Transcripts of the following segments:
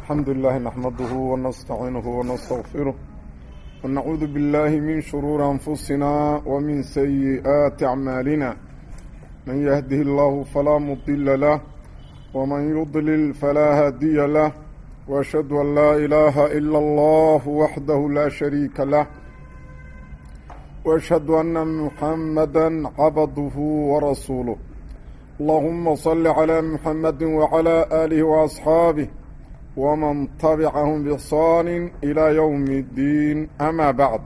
الحمد لله نحمده ونستعينه ونستغفره ونعوذ بالله من شرور أنفسنا ومن سيئات أعمالنا من يهده الله فلا مضل له ومن يضلل فلا هادي له وأشهد أن لا إله إلا الله وحده لا شريك له وأشهد أن محمدا عبده ورسوله اللهم صل على محمد وعلى آله وأصحابه ومن تبعهم بإحصان إلى يوم الدين أما بعد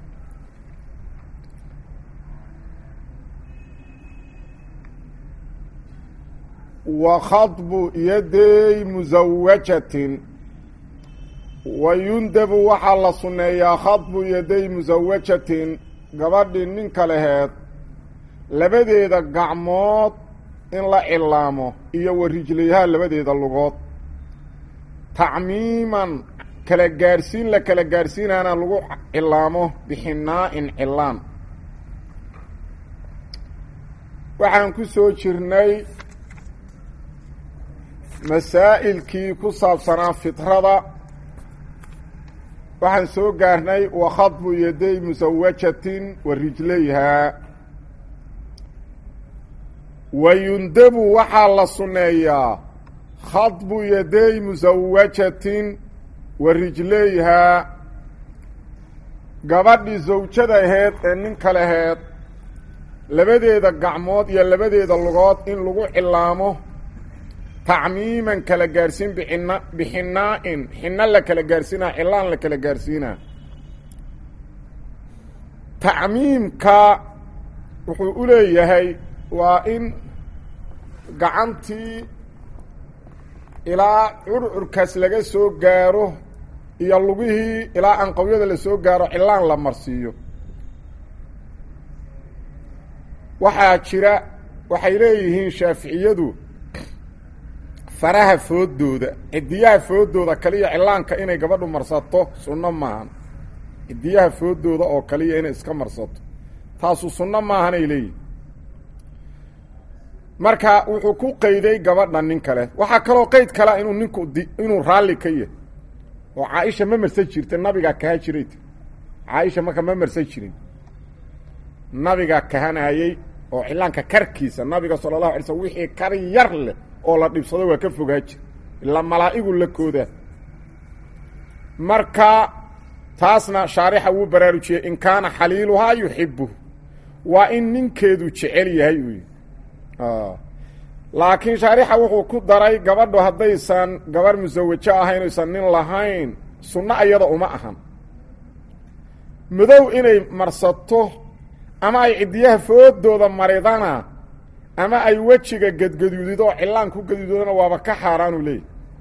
وخطب يدي مزوجة ويندب وحا لسنيا خطب يدي مزوجة gabadhii ninka laheed labadeeda gacmood in la cilaamo iyo warijlayaha labadeeda lugood tacmiiman kala gaadhsiin la kala gaadhsiinaana lagu cilaamo bixinaa-in cilaan waxaan ku soo jirnay masaa'ilkii ku saabsanaa fitrada waxaan soo gaarnay wa khadbu yaday musawajatin wa rijlayhaa wa yundabu waxaa la sunneeyaa khadbu yaday musawajatin wa rijlayhaa gabadhii sawjada aheed ee ninka laheed labadeeda gacmood iyo labadeeda lugood in lagu cilaamo tacmiiman kala gaadhsiin bixina bixinaa-in xino la kala gaadhsiinaa cilaan la kala gaadhsiinaa tacmiimka wuxuu u leeyahay waa in gacantii ilaa curcurkaas laga soo gaaro iyo lugihii ilaa anqawyada la soo gaaro cilaan la marsiiyo waxaa jira waxay leeyihiin shaaficiyadu faraha foodooda cidiyaha foodooda kaliya cilaanka inay gabadhu marsato sunno maahan cidiyaha foodooda oo kaliya inay iska marsato taasu sunno maahanay leeyihin marka wuxuu ku qeyday gabadha nin kale waxaa kaloo qeyd kalea inuu ninku di inuu raalli ka yahy oo caaisha ma marsan jirta nabigaa kaha jiray caaisha marka ma marsan jirin nabigaa kahanayey oo cilaanka karkiisa nabiga sala allahu alay slm wixii kar yar leh oo la dhibsado waa ka fogaa jir ilaa malaa'igu la koodaa marka taasna shaarixa wuu baraarujiyey in kaana xaliiluhaa yuxibuhu waa in ninkeedu jecel yahay uu yihi laakiin shaarixa wuxuu ku daray gabadhu haddaysan gabarh musawajo ahayn oysan nin lahayn sunno ayada uma ahan madow inay marsato ama ay ciddiyaha foodooda maridana ama ay wejiga gadgaduudido oo cilaan ku gaduudodana waaba ka xaaraanu leeyahy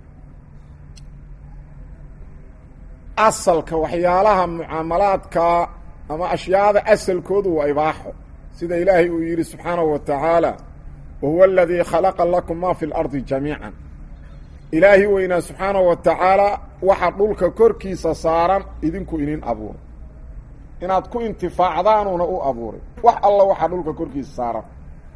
asalka waxyaalaha mucaamalaadka ama ashyaada asalkoodu waa ibaaxo sida ilaahay uu yidhi subxaanahu wa tacaala wa huwa aladii khalaqa lakum ma fi lardi jamiican ilaahi weynaa subxaanahu wa tacaala waxa dhulka korkiisa saaran idinku inin abuuray inaad ku intifaacdaanuuna u abuuray wax alla waxaa dhulka korkiisa saaran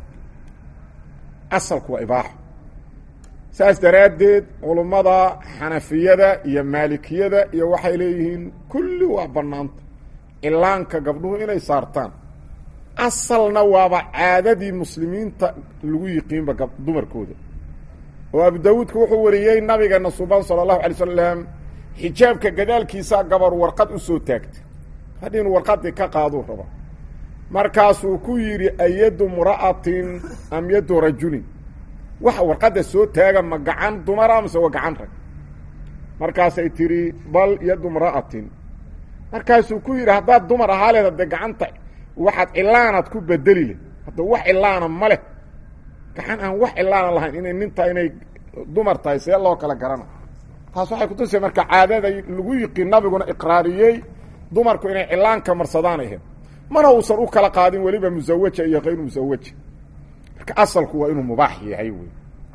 asalku waa ibaaxo saas daraaddeed culummada xanafiyada iyo maalikiyada iyo waxay leeyihiin kulli waa bannaanta cilaanka gabdhuhu inay saartaan asalna waaba caadadii muslimiinta lagu yiqiinba gab dumarkooda oo abu daawuudka wuxuu wariyey nabigeena suban sala allahu alay slam xijaabka gadaalkiisaa gabar warqad u soo taagtay haddii inu warqadii ka qaaduu raba markaasuu ku yidhi ayadu mra'atin am yadu rajulin waxa warqadda soo taaga ma gacan dumara mase waa gacan rag markaasay tidhi bal yadu mra'atin markaasuu ku yidhi haddaad dumar ahaa leed haddee gacanta waxaad cilaanaad ku bedeli leh hadda wax cilaana ma leh gacan aan wax cilaana lahayn inay nin tahay inay dumar tahay see loo kala garana taas waxay kutusay marka caadada lagu yiqiin nabiguna iqraariyey dumarku inay cilaanka marsadaan ahayd mana uusan u kala qaadin weliba musawaja iyo kayru musawaja marka asalku waa inuu mubaax yahay wey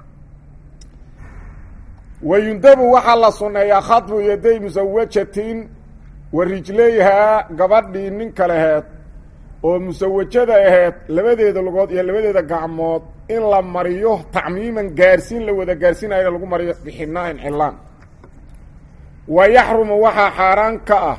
wa yundabu waxaa la sunneeyaa khadbu yaday musawajatin wa rijlayhaa gabadhii ninka laheed oo musawajada aheed labadeeda lugood iyo labadeeda gacmood in la mariyo tacmiiman gaarsiin la wada gaarsiinayo lagu mariyo bixinaa-in cilaan wa yaxrumu waxaa xaaraan ka ah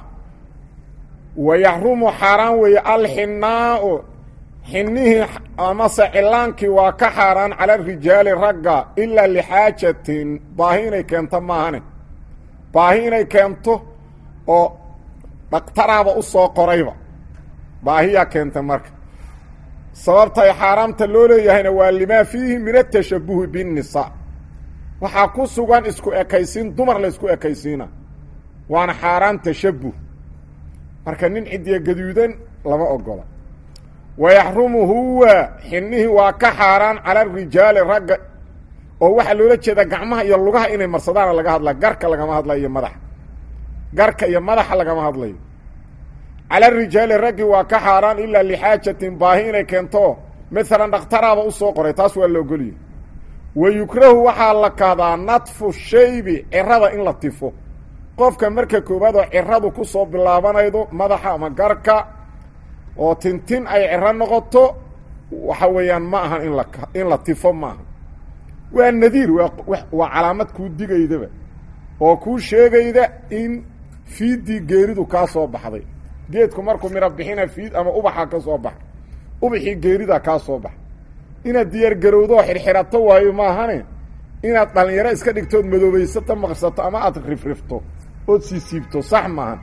wa yaxrumu xaaraan weeye alxinaau xinihii amase cilaankii waa ka xaaraan cala rijaali ragga ilaa lixaajatin baahi inay keento maahane baahi inay keento oo dhaqtaraaba u soo qorayba baahiyaa keenta marka sababtay xaaraamta loo leeyahayna waa limaa fiihi min atashabuhi binnisaa waxaa ku sugan isku ekaysiin dumar la isku ekaysiina waana xaaraan tashabuh marka nin cidiya gaduudan lama ogola wayaxrumu huwa xinihii waa ka xaaraan cala rijaali ragga oo waxaa loola jeedaa gacmaha iyo lugaha inay marsadaana laga hadlaa garka lagama hadlayo iyo madaxa garka iyo madaxa lagama hadlayo cala rijaali raggi waa ka xaaraan ilaa lixaajatin baahi inay keento maalan dhakhtaraaba u soo qoray taas waa la ogoliyo wa yukrahu waxaa la kahdaa nadfu shaybi cirada in la tifo qofka marka koowaad oo ciradu ku soo bilaabanaydo madaxa ama garka oo tintin ay ciro noqoto waxa weeyaan ma ahan in la in la tifo maaha waa nadiir waa waa calaamad kuu digaydaba oo kuu sheegayda in fiiddii geeridu kaa soo baxday geedku markuu midho bixina fiid ama ubaxa ka soo baxa ubaxii geerida kaa soo baxa inaad diyaargarowdo oo xirxirato waayo maahane inaad dhallinyaro iska dhigtood madoobaysato maqsato ama aad rifrifto ood siisiibto sax maahan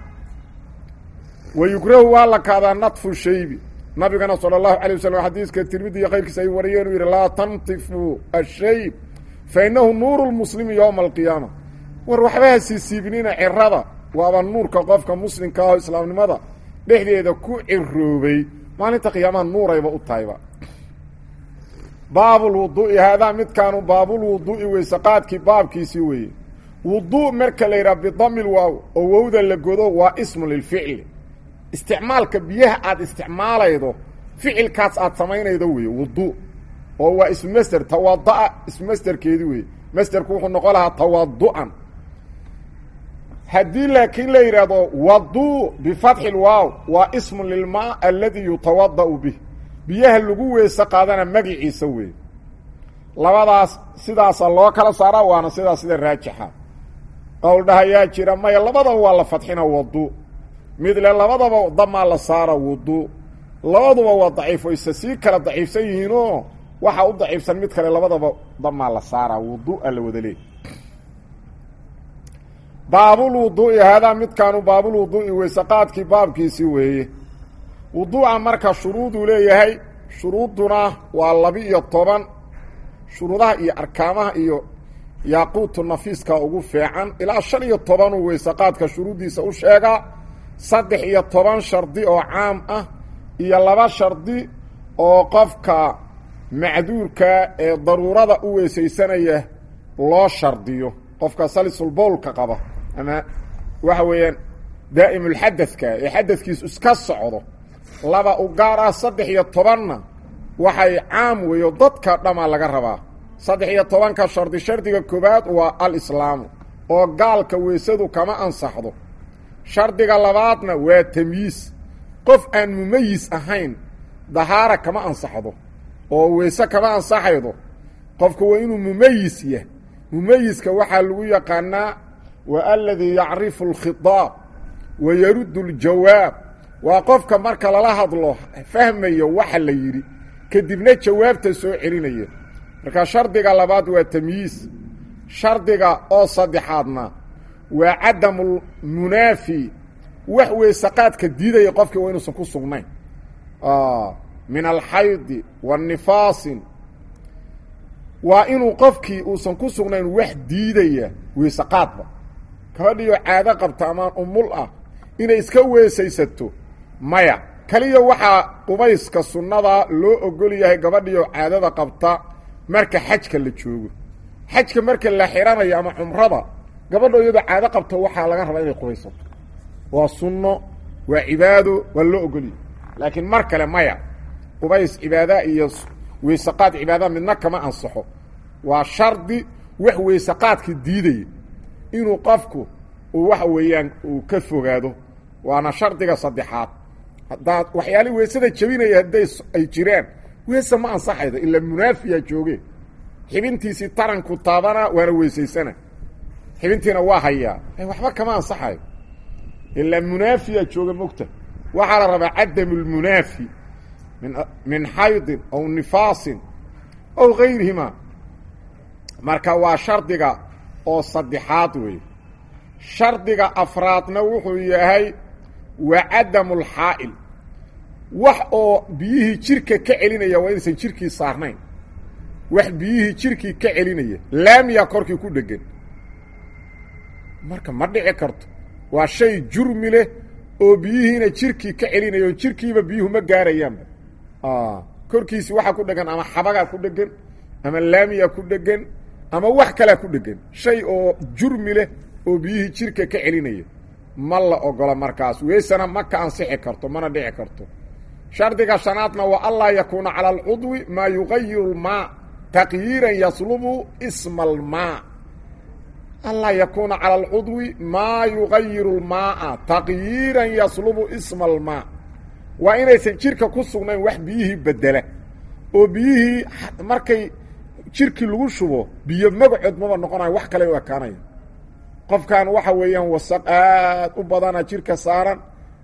wa yukrahu waa la kaadaa nadfu shaybi nabigana sala allahu alay wasalam xadiiska tirmidi iyo kayrkiisa ay wariyeen uu yidhi laa tantifu ashayb fa innahu nuuru lmuslimi yowma alqiyaama war waxba ha siisiibnina cirada waaba nuurka qofka muslimka ah oo islaamnimada dhexdeeda ku ciroobay maalinta qiyaamaha nuurayba u tahayba baabulwuduu'i haadaa midkaanu baabulwuduu'i weysaqaadkii baabkiisii weeye wuduu marka la yidhaha bidamil waaw oo wowda la godo waa ismu lilficli isticmaalka biyaha aada isticmaalaydo ficilkaas aad samaynaydo weeye wuduu oo waa ismu masder tawada'a ismu masderkeedi weeye masderku wuxuu noqon lahaa tawadu'an haddii laakiin la yidhaahdo waduu bifatxi lwaaw waa ismu lilmaa aladi yutawada'u bih biyaha lagu weyse qaadana magiciisa weeye labadaas sidaasa loo kala saaraa waana sidaas sida raajixa qowl dhahayaa jira maya labadaba waa la fadxina wadu midle labadaba damaa la saara wudu labaduba waa daciif wayse sii kala daciifsan yihiinoo waxaa u daciifsan mid kale labadaba damaa la saara wudu a la wada leey baabulwuduu'i haadaa midkaanu baabulwuduu'i weysaqaadkii baabkiisii weeye wuduuca marka shuruuduu leeyahay shuruuduna waa laba-iyo toban shuruudaha iyo arkaamaha iyo yaaquutu nafiiska ugu feecan ilaa shan iyo tobanuu weysaqaadka shuruuddiisa u sheegaa saddex iyo toban shardi oo caam ah iyo laba shardi oo qofka macduurka ee daruurada u weysaysanaya loo shardiyo qofka salisulbowlka qaba ama waxa weeyaan daa'imulxadadka ee xadadkiisu iska socdo laba u gaar ah saddex iyo tobanna waxay caam weeyo dadka dhamaa laga rabaa saddex iyo tobanka shardi shardiga koowaad waa alislaamu oo gaalka weysadu kama ansaxdo shardiga labaadna waa tamyiis qof aan mumayis ahayn dahaara kama ansaxdo oo weyse kama ansaxaydo qofku waa inuu mumayis yah mumayiska waxaa lagu yaqaanaa wa aladii yacrifu alkhitaab wa yaruddu aljawaab waa qofka marka lala hadlo fahmayo waxa la yidhi kadibna jawaabta soo celinaya marka shardiga labaad waa tamyiis shardiga oo saddexaadna waa cadamulmunaafi wax weysaqaadka diidaya qofkii waa inuusan ku sugnayn min alxaydi waannifaasin waa inuu qofkii uusan ku sugnayn wax diidaya weysaqaadba gabadhiyo caado qabta amaan umul ah inay iska weesaysato maya kaliya waxaa qubayska sunnada loo ogol yahay gabadhiyo caadada qabta marka xajka la joogo xajka marka la xihanayo ama cumrada gabadho iyadoo caado qabta waxaa laga rabaa inay qubaysato waa sunno waa cibaado waa loo ogolyahay laakiin mar kale maya qubays cibaada iyo weysaqaad cibaada midna kama ansaxo waa shardi wax weysaqaadka diidaya inuu qofku uu waxa weeyaan uu ka fogaado waana shardiga saddexaad haddaad waxyaalihi weysada jebinaya hadday ay jiraan weese ma ansaxaydo ila munaafiyaa jooge xibintiisii taranku taabana waana weysaysana xibintiina waa hayaa waxba kama ansaxayo ilaa munaafiya jooga mogta waxaa la rabaa cadamu lmunaafi min min xaydin aw nifaasin aw gayrihima marka waa shardiga oo saddexaad weeye shardiga afraadna wuxuu yahay waa cadamu lxaa'il wax oo biyihii jirka ka celinaya waa inaysan jirkii saarnayn wax biyihii jirkii ka celinaya laamiya korkii ku dhegan marka ma dhici karto waa shay jurmi leh oo biyihiina jirkii ka celinaya oo jirkiiba biyuhu ma gaarayaanba korkiisi waxaa ku dhegan ama xabagaa ku dhegan ama laamiya ku dhegan ama wax kalea ku dhegan shay oo jurmi leh oo biyihii jirka ka celinaya ma la ogola markaas weysana ma ka ansixi karto mana dhici karto shardiga shanaadna waa anlaa yakuuna cala alcudwi maa yugayiru lmaa taqyiiran yaslubu isma almaa anlaa yakuuna cala alcudwi maa yugayiru lmaaa taqyiiran yaslubu isma almaa waa inaysan jirka ku sugnayn wax biyihii bedela oo biyihii markay jirkii lagu shubo biyo magacood maba noqonayo wax kale u ekaanaya qofkan waxa weeyaan wasaq aad u badana jirka saaran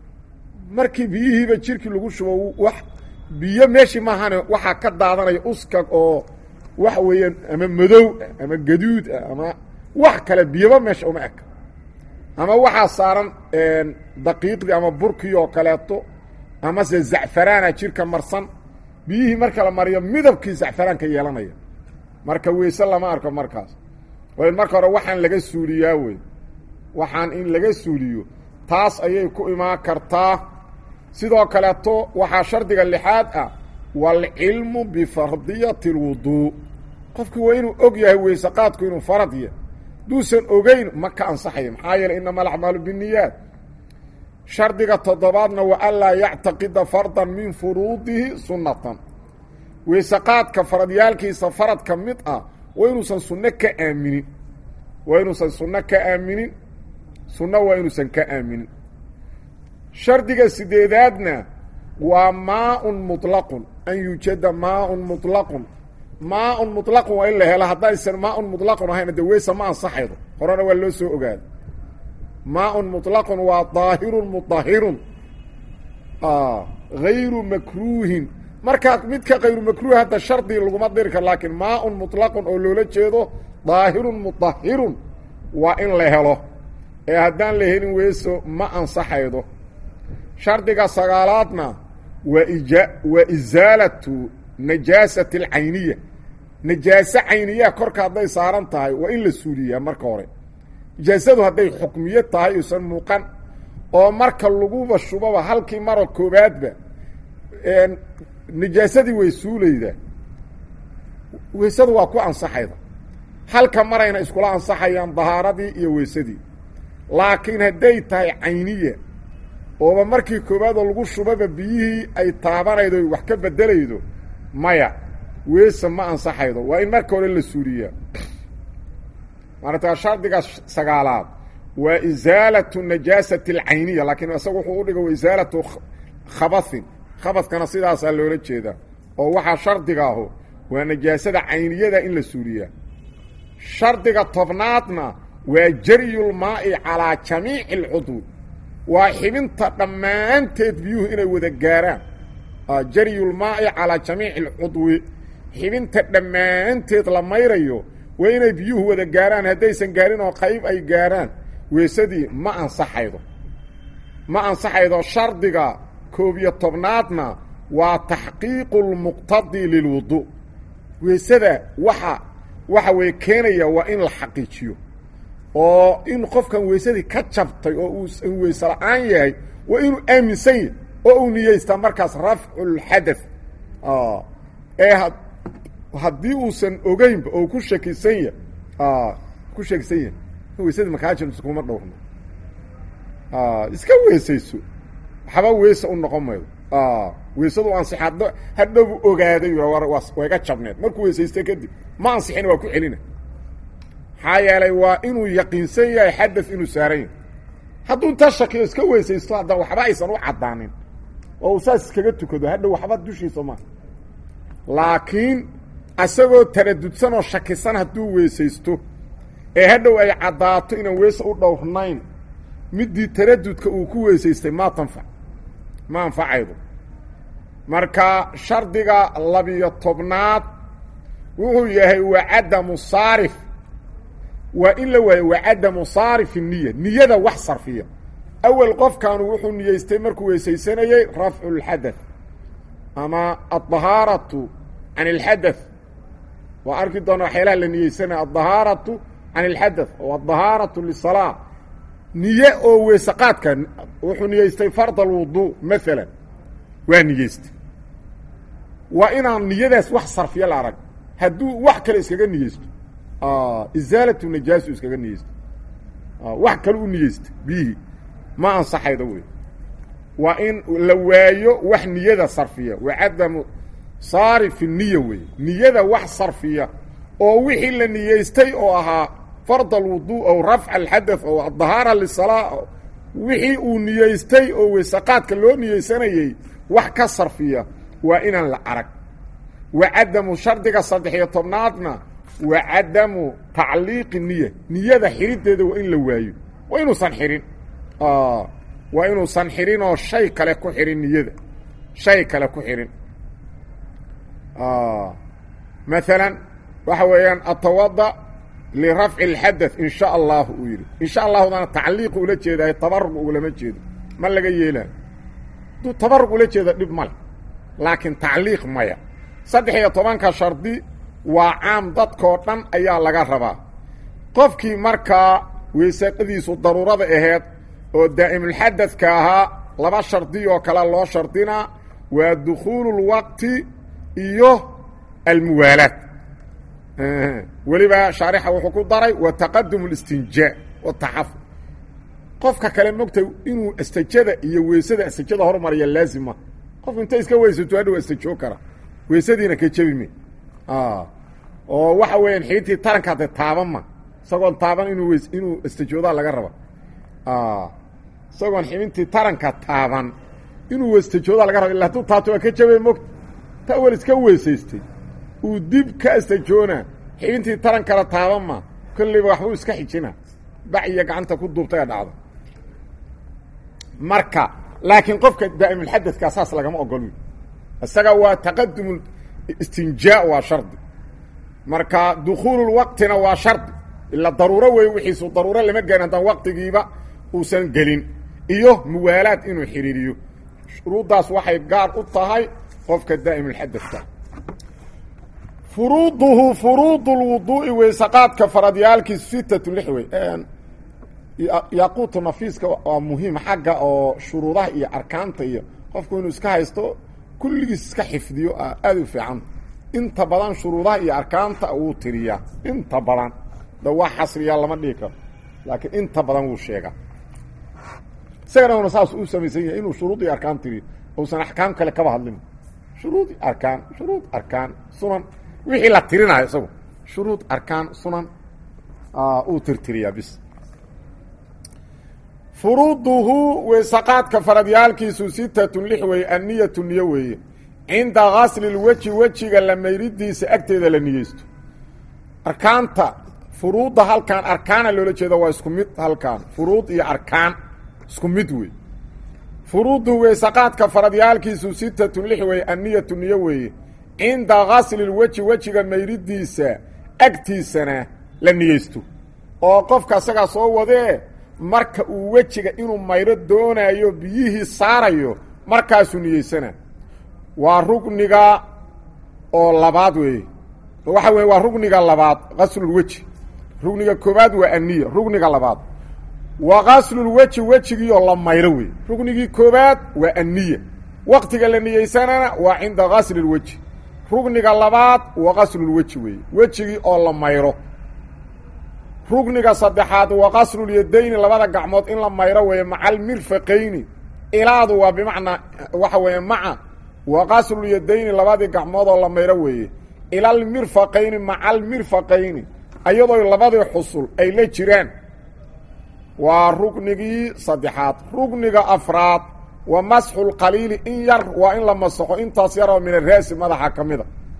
markii biyihiiba jirkii lagu shubo wax biyo meeshii maahane waxaa ka daadanaya uskag oo waxa weeyaan ama madow ama gaduud ama wax kale biyoba meesha uma eka ama waxaa saaran daqiiqdii ama burkii oo kaleeto amase zacfaraana jirka marsan biyihii marka la mariyo midabkii zacfaraanka yeelanaya marka weyse lama arko markaas waa in marka hore waxaan laga suuliyaa wey waxaan in laga suuliyo taas ayay ku imaan kartaa sidoo kaleeto waxaa shardiga lixaad ah waalcilmu bifardiyati اlwuduu qofkii waa inuu og yahay weyse qaadku inuu farad yahy duusan ogeyn ma ka ansaxayo maxaa yeeley inama alacmaalu biniyaat shardiga toddobaadna wa anlaa yactaqida fardan min furuudihi sunnatan weyse qaadka faradyaalkiisa farad ka mid ah waa inuusan sunno ka aaminin waa inuusan sunno ka aaminin sunno waa inuusan ka aaminin shardiga sideedaadna waa maaun muطlaqun an yuujada maaun muطlaqun maaun muطlaqun waa in la helo haddaysan maaun muطlaqun ahayn de weyse ma ansaxaydo horena waa loo soo ogaada maaun muطlaqun waa daahirun muطahirun hayru makruuhin markaa midka kayru makruuh hadda shardi laguma diri karo laakiin maaun muطlaqun oo loola jeedo daahirun muطahirun waa in la helo ee haddaan la helin weyso ma ansaxaydo shardiga sagaalaadna waa ija waa isaalatu najaasati alcayniya najaaso cayniya korka hadday saaran tahay waa in la suuliyaa marka hore nijaasadu hadday xukmiyo tahay uusan muuqan oo marka laguba shubaba halkii maro koobaadba nijaasadii way suulaydaa weysadu waa ku ansaxayda halka marayna iskula ansaxayaan dahaaradii iyo weysadii laakiin hadday tahay cayniya ooba markii koobaadoo lagu shubaba biyihii ay taabanaydo wax ka bedelaydo maya weesa ma ansaxaydo waa in marka hore la suuliyaa maarata shardiga sagaalaad waa isaalatu najaasati alcayniya laakiin isagu wuxuu udhiga wa isaalatu khabathin khabadkana sidaasaa loola jeedaa oo waxaa shardiga ahu waa najaasada cayniyada in la suuliyaa shardiga tobnaadna waa jaryulmaa'i calaa jamiici alcudwi waa xibinta dhammaanteed biyuhu inay wada gaaraan jaryulmaa'i calaa jamiici alcudwi xibinta dhammaanteed la mayrayo waa inay biyuhu wada gaaraan haddaysan gaarin oo qayb ay gaaraan weysadii ma ansaxaydo ma ansaxaydo shardiga koob iyo tobnaadna waa taxqiiqu lmuqtadi lilwudu weysada waxa waxa weye keenaya waa in la xaqiijiyo oo in qofkan weysadii ka jabtay oo uusan weyse la-aan yahay waa inuu aaminsan yahay oo uu niyeystaa markaas rafculxadath ee haddii uusan ogeynba oo ku shakisan yahay ku shakisan yahay weysadii makaajirmse kuma dhowrno iska weysayso waxba weyse u noqon maydo weysadu ansix hadhowbu ogaaday wayga jabneed markuu weysaysta kadib ma ansixin waa ku celina maxaa yeelay waa inuu yaqiinsan yahay xadaf inuu saaran yahay hadduu intaa shakiyo iska weysaysto haddana waxba aysan u caddaanin oo uu saas iskaga tukado hadhow waxba dushiisa maa laakiin isagoo taradudsan oo shakisan hadduu weysaysto ee hadhow ay caddaato inaan weese u dhowrnayn middii taradudka uu ku weysaystay maa tanfac ma anfacaydo marka shardiga labiyo tobnaad wuxuu yahay waa cadamu saarif waa in la waayo waa cadamu saarifi niya niyada wax sarfiya awel qofkaanu wuxuu niyeystay markuu weysaysanayey rafcu اlxadaث ama alطahaaratu can اlxadaث waa arki doona waxyaalaha la niyeysanaya alطahaaratu can اlxadaث oo aلطahaaraةu lisalaa niye oo weysaqaadka wuxuu niyeystay fard alwudu maala waa niyeystay waa inaan niyadaas wax sarfiya la arag hadduu wax kale iskaga niyeysto izaalatu najaasu iskaga niyeysto wax kale u niyeysta biyihii ma ansaxaydo wey waa in la waayo wax niyada sarfiya wa cadamu saarifi niya wey niyada wax sarfiya oo wixii la niyeystay oo ahaa fard alwudu ow rafca alxadaث ow adahaara lisalaa wixii uu niyeystay oo weysaqaadka loo niyeysanayey wax ka sarfiya waa inaan la arag wa cadamu shardiga saddex-iyo tobnaadna wa cadamu tacliiqi niya niyada xirideeda waa in la waayo waa inuusan xirin waa inuusan xirin oo shay kale ku xirin niyada shay kale ku xirin maala waxa weeyaan atawada lirafci اlxadaث in sha allahu uu yidhi in sha allahudana tacliiqu ula jeedahay tabarug ulama jeedo ma laga yeelaayo hadduu tabarug ula jeeda dhib male laakiin tacliiq maya saddex iyo tobanka shardi waa caam dadkoo dhan ayaa laga rabaa qofkii markaa weysaqadiisu daruurada aheed oo daa'imulxadadka ahaa laba shardi oo kale loo shardinaa waa dukhuulu اlwaqti iyo almuwaalaad weliba shaarixa wuxuu ku daray wa taqadum اlistinjaa wataxafud qofka kale mogta inuu astajada iyo weysada astajada hormariya laazima qof inta iska weysato hadhow astajoo kara weysadiina ka jebime oo waxa weeyaan xidintii taranka de taaban ma isagoon taaban inuu weys inuu astajoodaa laga raba isagoon xibintii taranka taaban inuu astajoodaa laga raba illa hadduu taato waa ka jebay mogta ta awel iska weysaystay uu dib ka astajoona xibintii tarankala taaban ma kollayba waxbuu iska xijina baciya gacanta ku duubtay a dhacda marka laakiin qofka daa'imulxadadkaa saas lagama ogol isaga waa taqadum istinjaa waa shardi marka dukuululwaqtina waa shardi ila daruuro wey wixiisu daruuro lama gaarin haddaan waqtigiiba uusan gelin iyo muwaalaad inuu xidhiiriyo shuruuddaas waxay gaar u tahay qofka daa'imulxadadka furuuduhu furuudu lwuduu'i weysaqaadka faradyaalkiis sitatu lix wey yaaquutu nafiiska waa muhiim xagga oo shuruudaha iyo arkaanta iyo qofku inuu iska haysto kulligiis iska xifdiyo aada u fiican inta badan shuruudaha iyo arkaanta wuu tiriyaa inta badan da waa xasriyaa lama dhigi karo laakiin inta badan wuu sheegaa isagana una saas u samaysan yahay inuu shuruud iyo arkaan tiriyo uusan axkaam kale kaba hadlin shuruud arkaan shuruud arkaan sunan wixii la tirinayo isagu shuruud arkaan sunan uu tirtiriyaa bis furuuduhu weysaqaadka faradyaalkiisu sitatun lix weeye anniyatu niyo weeye cinda gasli lweji wejiga la mayridiisa agteeda la niyeysto arkaanta furuudda halkaan arkaana loola jeeda waa isku mid halkaan furuud iyo arkaan isku mid wey furuuduhu weysaqaadka faradyaalkiisu sitatun lix weeye anniyatu niyo weeye cinda gasli lweji wejiga mayridiisa agtiisana la niyeysto oo qofka isagaa soo wadee marka uu wejiga inuu mayro doonayo biyihii saarayo markaasuu niyeysana waa rugniga oo labaad weeye waxa weye waa rugniga labaad qaslulweji rugniga koobaad waa aniya rugniga labaad wa qaslulweji wejigiioo la mayro wey rugnigii koobaad waa aniya waqtiga la niyeysanana waa cinda qaslilweji rugniga labaad wa qaslulweji weeye wejigii oo la mayro rugniga saddexaad wa qaslulyadayni labada gacmood in la mayro weeye maca almirfaqayni ilaadu waa bimacnaa waxa weeye maca wa qaslulyadayni labadii gacmood oo la mayro weeye ilalmirfaqayni maca almirfaqayni ayadoo labadii xusul ay la jiraan waa rugnigii saddexaad rugniga afraad wa masxu lqaliili in yar waa in la masaxo intaas yaroo min araasi madaxa ka mida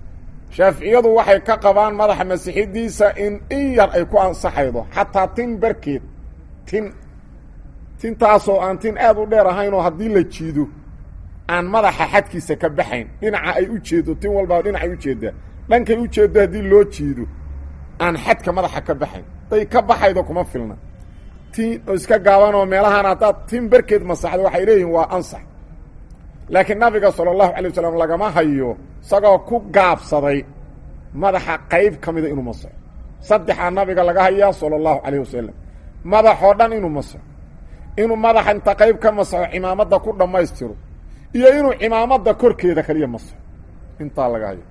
shaaficiyadu waxay ka qabaan madaxa masixidiisa in in yar ay ku ansaxaydo xataa tin barkeed tin tintaasoo aan tin aad u dheer ahaynoo haddii la jiido aan madaxa xadkiisa ka baxayn dhinaca ay u jeedo tin walbaa dhinacay u jeedaa dhankay u jeedo haddii loo jiido aan xadka madaxa ka baxayn day ka baxaydo kuma filna tin oo iska gaabanoo meelahaan haddaad tin barkeed masaxdo waxay leeyihiin waa ansax laakiin nabiga sala allahu alay wasalam lagama hayo isagoo ku gaabsaday madaxa qayb ka mida inuu masaxo saddexaa nabiga laga hayaa sala allahu calayh wasalam madaxoo dhan inuu masaxo inuu madaxa inta qayb ka masaxo cimaamadda ku dhammaystiro iyo inuu cimaamadda korkeeda kaliya masaxo intaa laga hayo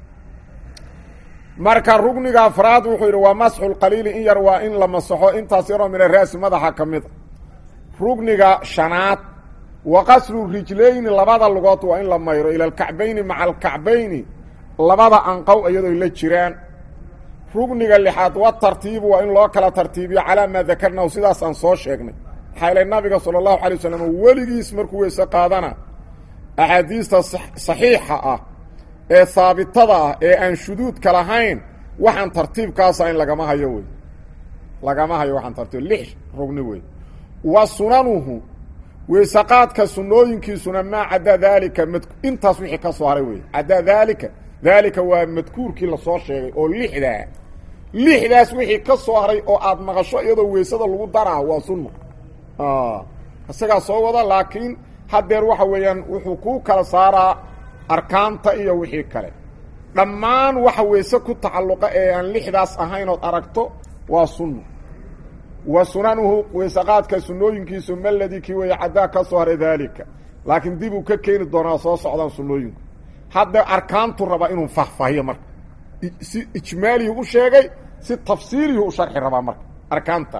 marka rugniga afraad wuxuu yidhi waa masxu lqaliili in yar waa in la masaxo intaas yaroo mina raasi madaxa ka mid a rugniga shanaad wa qasru rijlayni labada lugood waa in la mayro ila alkacbayni maca alkacbayni labada anqow iyadoo la jiraan rugniga lixaad wa tartiibu waa in loo kala tartiibiyo calaa maa dakarnahu sidaas aan soo sheegnay maxaa ilay nabiga sala allahu alay wasalam weligiis markuu weyse qaadana axaadiista saxiixa ah ee haabitada ah ee aan shuduudka lahayn waxaan tartiibkaasa in lagama hayo wey lagama hayo waxaan tartiib lix rugni wey wa sunanuhu weysaqaadka sunooyinkiisuna maa caddaa daalika mad intaas wixii ka soo haray wey caddaa daalika daalika waa madkuurkii lasoo sheegay oo lixdaa lixdaas wixii ka soo haray oo aad maqasho iyadoo weysada lagu daraa waa sunna isagaa soo wada laakiin haddeer waxa weeyaan wuxuu kuu kala saaraa arkaanta iyo wixii kale dhammaan waxa weyse ku tacalluqa ee aan lixdaas ahayn ood aragto waa sunna wa sunanuhu weysaqaadka sunooyinkiisu maladii kii weeye caddaa ka soo haray daalika laakiin dib uu ka keeni doonaa soo socdaan sunooyinku hadda arkaantu rabaa inuu fahfahiyo marka si ijmaalihi u sheegay si tafsiilihi u sharxi rabaa marka arkaanta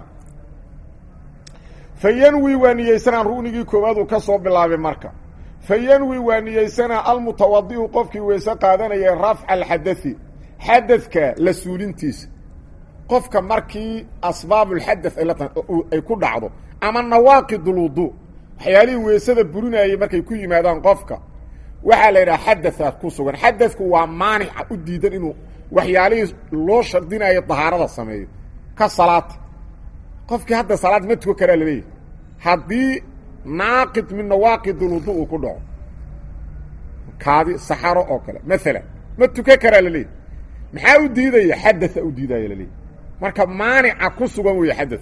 fa yanwi waa niyeysanaan ru'nigii koowaad uu ka soo bilaabay marka fa yanwi waa niyeysanaa almutawadi'u qofkii weyse qaadanayay rafca alxadai xadadka la suulintiisa qofka markii asbaabulxada ay ku dhacdo ama nawaaqid ulwudu waxyaalihii weysada burinayay markay ku yimaadaan qofka waxaa la yidhaha xadaaa ku sugan xadadku waa maanica u diidan inuu waxyaalihii loo shardinayo dahaarada sameeyo ka salaata qofkii hadda salaad ma tuko karaa laleeyahy haddii naaqid min nawaaqid ulwudu uu ku dhaco kaadi saxaro oo kale maalan ma tuko karaa laleeyahy maxaa u diidaya xadaa u diidaya laleeyahy marka maanica ku sugan weeye xada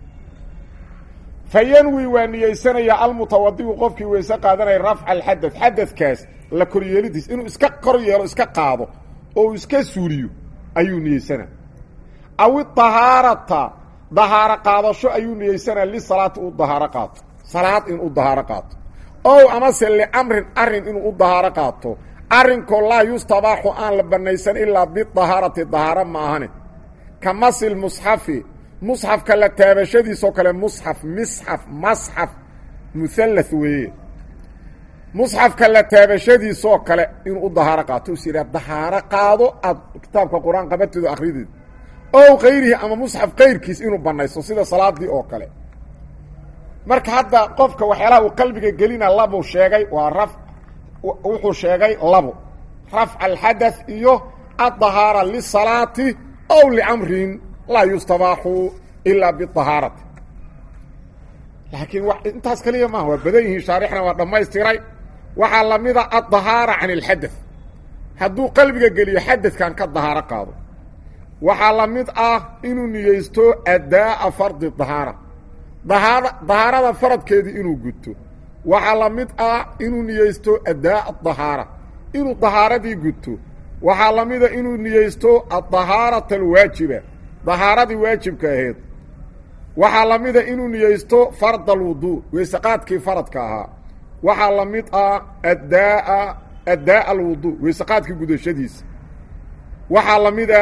fa yanwi waa niyeysanaya almutawadiu qofkii weyse qaadanaya rafca alxada xadadkaas la koryeelidiis inuu iska kor yeelo iska qaado oo uu iska suuliyo ayuu niyeysanaa aw idahaarata dahaaro qaadasho ayuu niyeysanaa lisalaati u dahaaro qaato salaad inuu dahaaro qaato ow amase liamrin arin inuu u dahaaro qaato arrinkoo laa yustabaaxu aan la banaysan ilaa bidahaarati dahaaro maahane ka masil musxafi musxafka la taabashadiisoo kale musxaf misxaf masxaf muhallath weeye musxafka la taabashadiisoo kale inuu u dahaaro qaato is yidhaha dahaaro qaado aad kitaabka qur-aan qabateedo akhrideed ow kayrihi ama musxaf kayrkiis inuu banaysto sida salaadii oo kale marka hadda qofka waxyaalaha uu qalbiga gelina labuu sheegay waa raf wuxuu sheegay labo rafca alxadath iyo addahaara lisalaati ow liamrin laa yustabaaxu ilaa bidahaarati laakiin intaas kaliya maaha waa badan yihiin shaarixna waa dhammaystiray waxaa lamida addahaara can alxadath hadduu qalbiga geliyo xadadkan ka dahaaro qaado waxaa la mid ah inuu niyeysto adaa'a fardi dahaara dahaara dahaarada faradkeedii inuu guto waxaa la mid ah inuu niyeysto adaa'a dahaara inuu dahaaradii guto waxaa la mida inuu niyeysto adahaarata alwaajiba dahaaradii waajibka ahayd waxaa la mida inuu niyeysto fard alwudu weysaqaadkii faradka ahaa waxaa la mid ah adaa adaa'a alwudu weysaqaadkii gudashadiisa waxaa la mida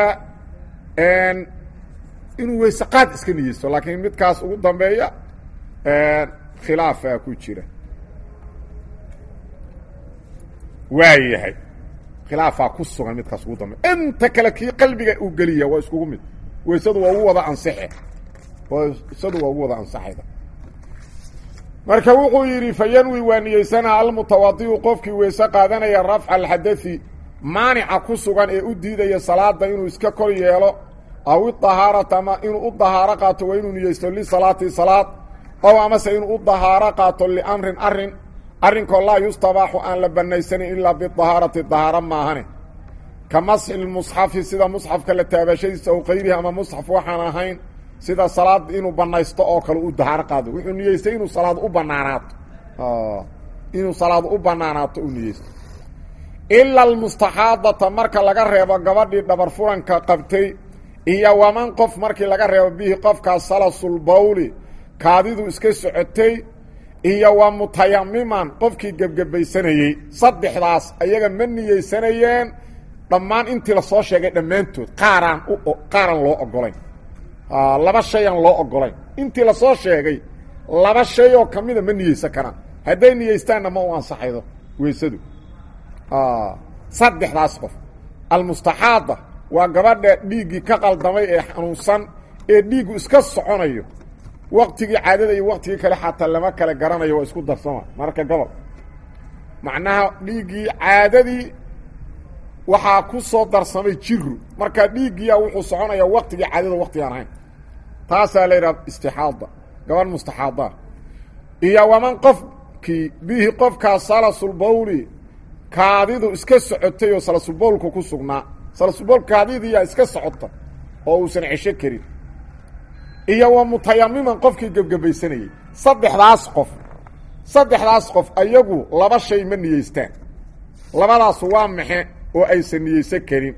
inuu weysaqaad iska niyeysto laakiin midkaas ugu dambeeya khilaafaa ku jira waayahay khilaafaa ku sugan midkaas ugu dambeya inta kale kii qalbiga uu geliya waa iskugu mid weysadu waa ugu wada ansixe weysadu waa ugu wada ansaxayda marka wuxuu yidhi fa yanwi waa niyeysanaa almutawadiu qofkii weyse qaadanaya rafca alxadai maanica ku sugan ee u diidaya salaada inuu iska kor yeelo aw idahaarata ama inuu u dahaaro qaato waa inuu niyeysto lisalaati salaad ow amase inuu u dahaaro qaato liamrin arrin arrinkoo laa yustabaaxu aan la bannaysanin ilaa bidahaarati dahaaro maahane ka masxi lmusxafi sida musxafka la taabashadiisa ow kayrihi ama musxaf waxaan ahayn sida salaad inuu bannaysto oo kale u dahaaro qaado wuxuu niyeystay inuu salaad u banaanaato inuu salaad u banaanaato u niyeysto ila almustaxaadata marka laga reebo gabadhii dhabar furanka qabtay iyo waman qof markii laga reebo bihi qofkaas salasulbawli kaadidu iska socotay iyo wa mutayamiman qofkii gebgebaysanayey saddexdaas ayaga ma niyeysanayeen dhammaan intii lasoo sheegay dhammaantood qaaraan qaaraan loo ogolayn laba shayaan loo ogolayn intii lasoo sheegay laba shay oo kamida ma niyeysan karaan hadday niyeystaanna ma u ansaxaydo weysadu saddexdaas qof almustaxaada waa gabadha dhiiggii ka qaldamay ee xanuunsan ee dhiiggu iska soconayo waktigii caadada iyo waktigii kale xataa lama kale garanayo waa isku darsama mararka gobol macnaha dhiiggii caadadii waxaa ku soo darsamay jiru marka dhiiggiya wuxuu soconaya waktigii caadada waktigaan ahayn taasaa la yidhaha istixaada gabadh mustaxaadaa iyo waman qofkii bihi qofkaa salasulbawli kaadidu iska socotay oo salasulbawlka ku sugnaa salasulbawl kaadidiyaa iska socota oo uusan cesho karin iyo wa mutayamiman qofkii gebgebaysanayey saddexdaas qof saddexdaas qof ayagu laba shay ma niyeystaan labadaas waa maxe oo aysan niyeysan karin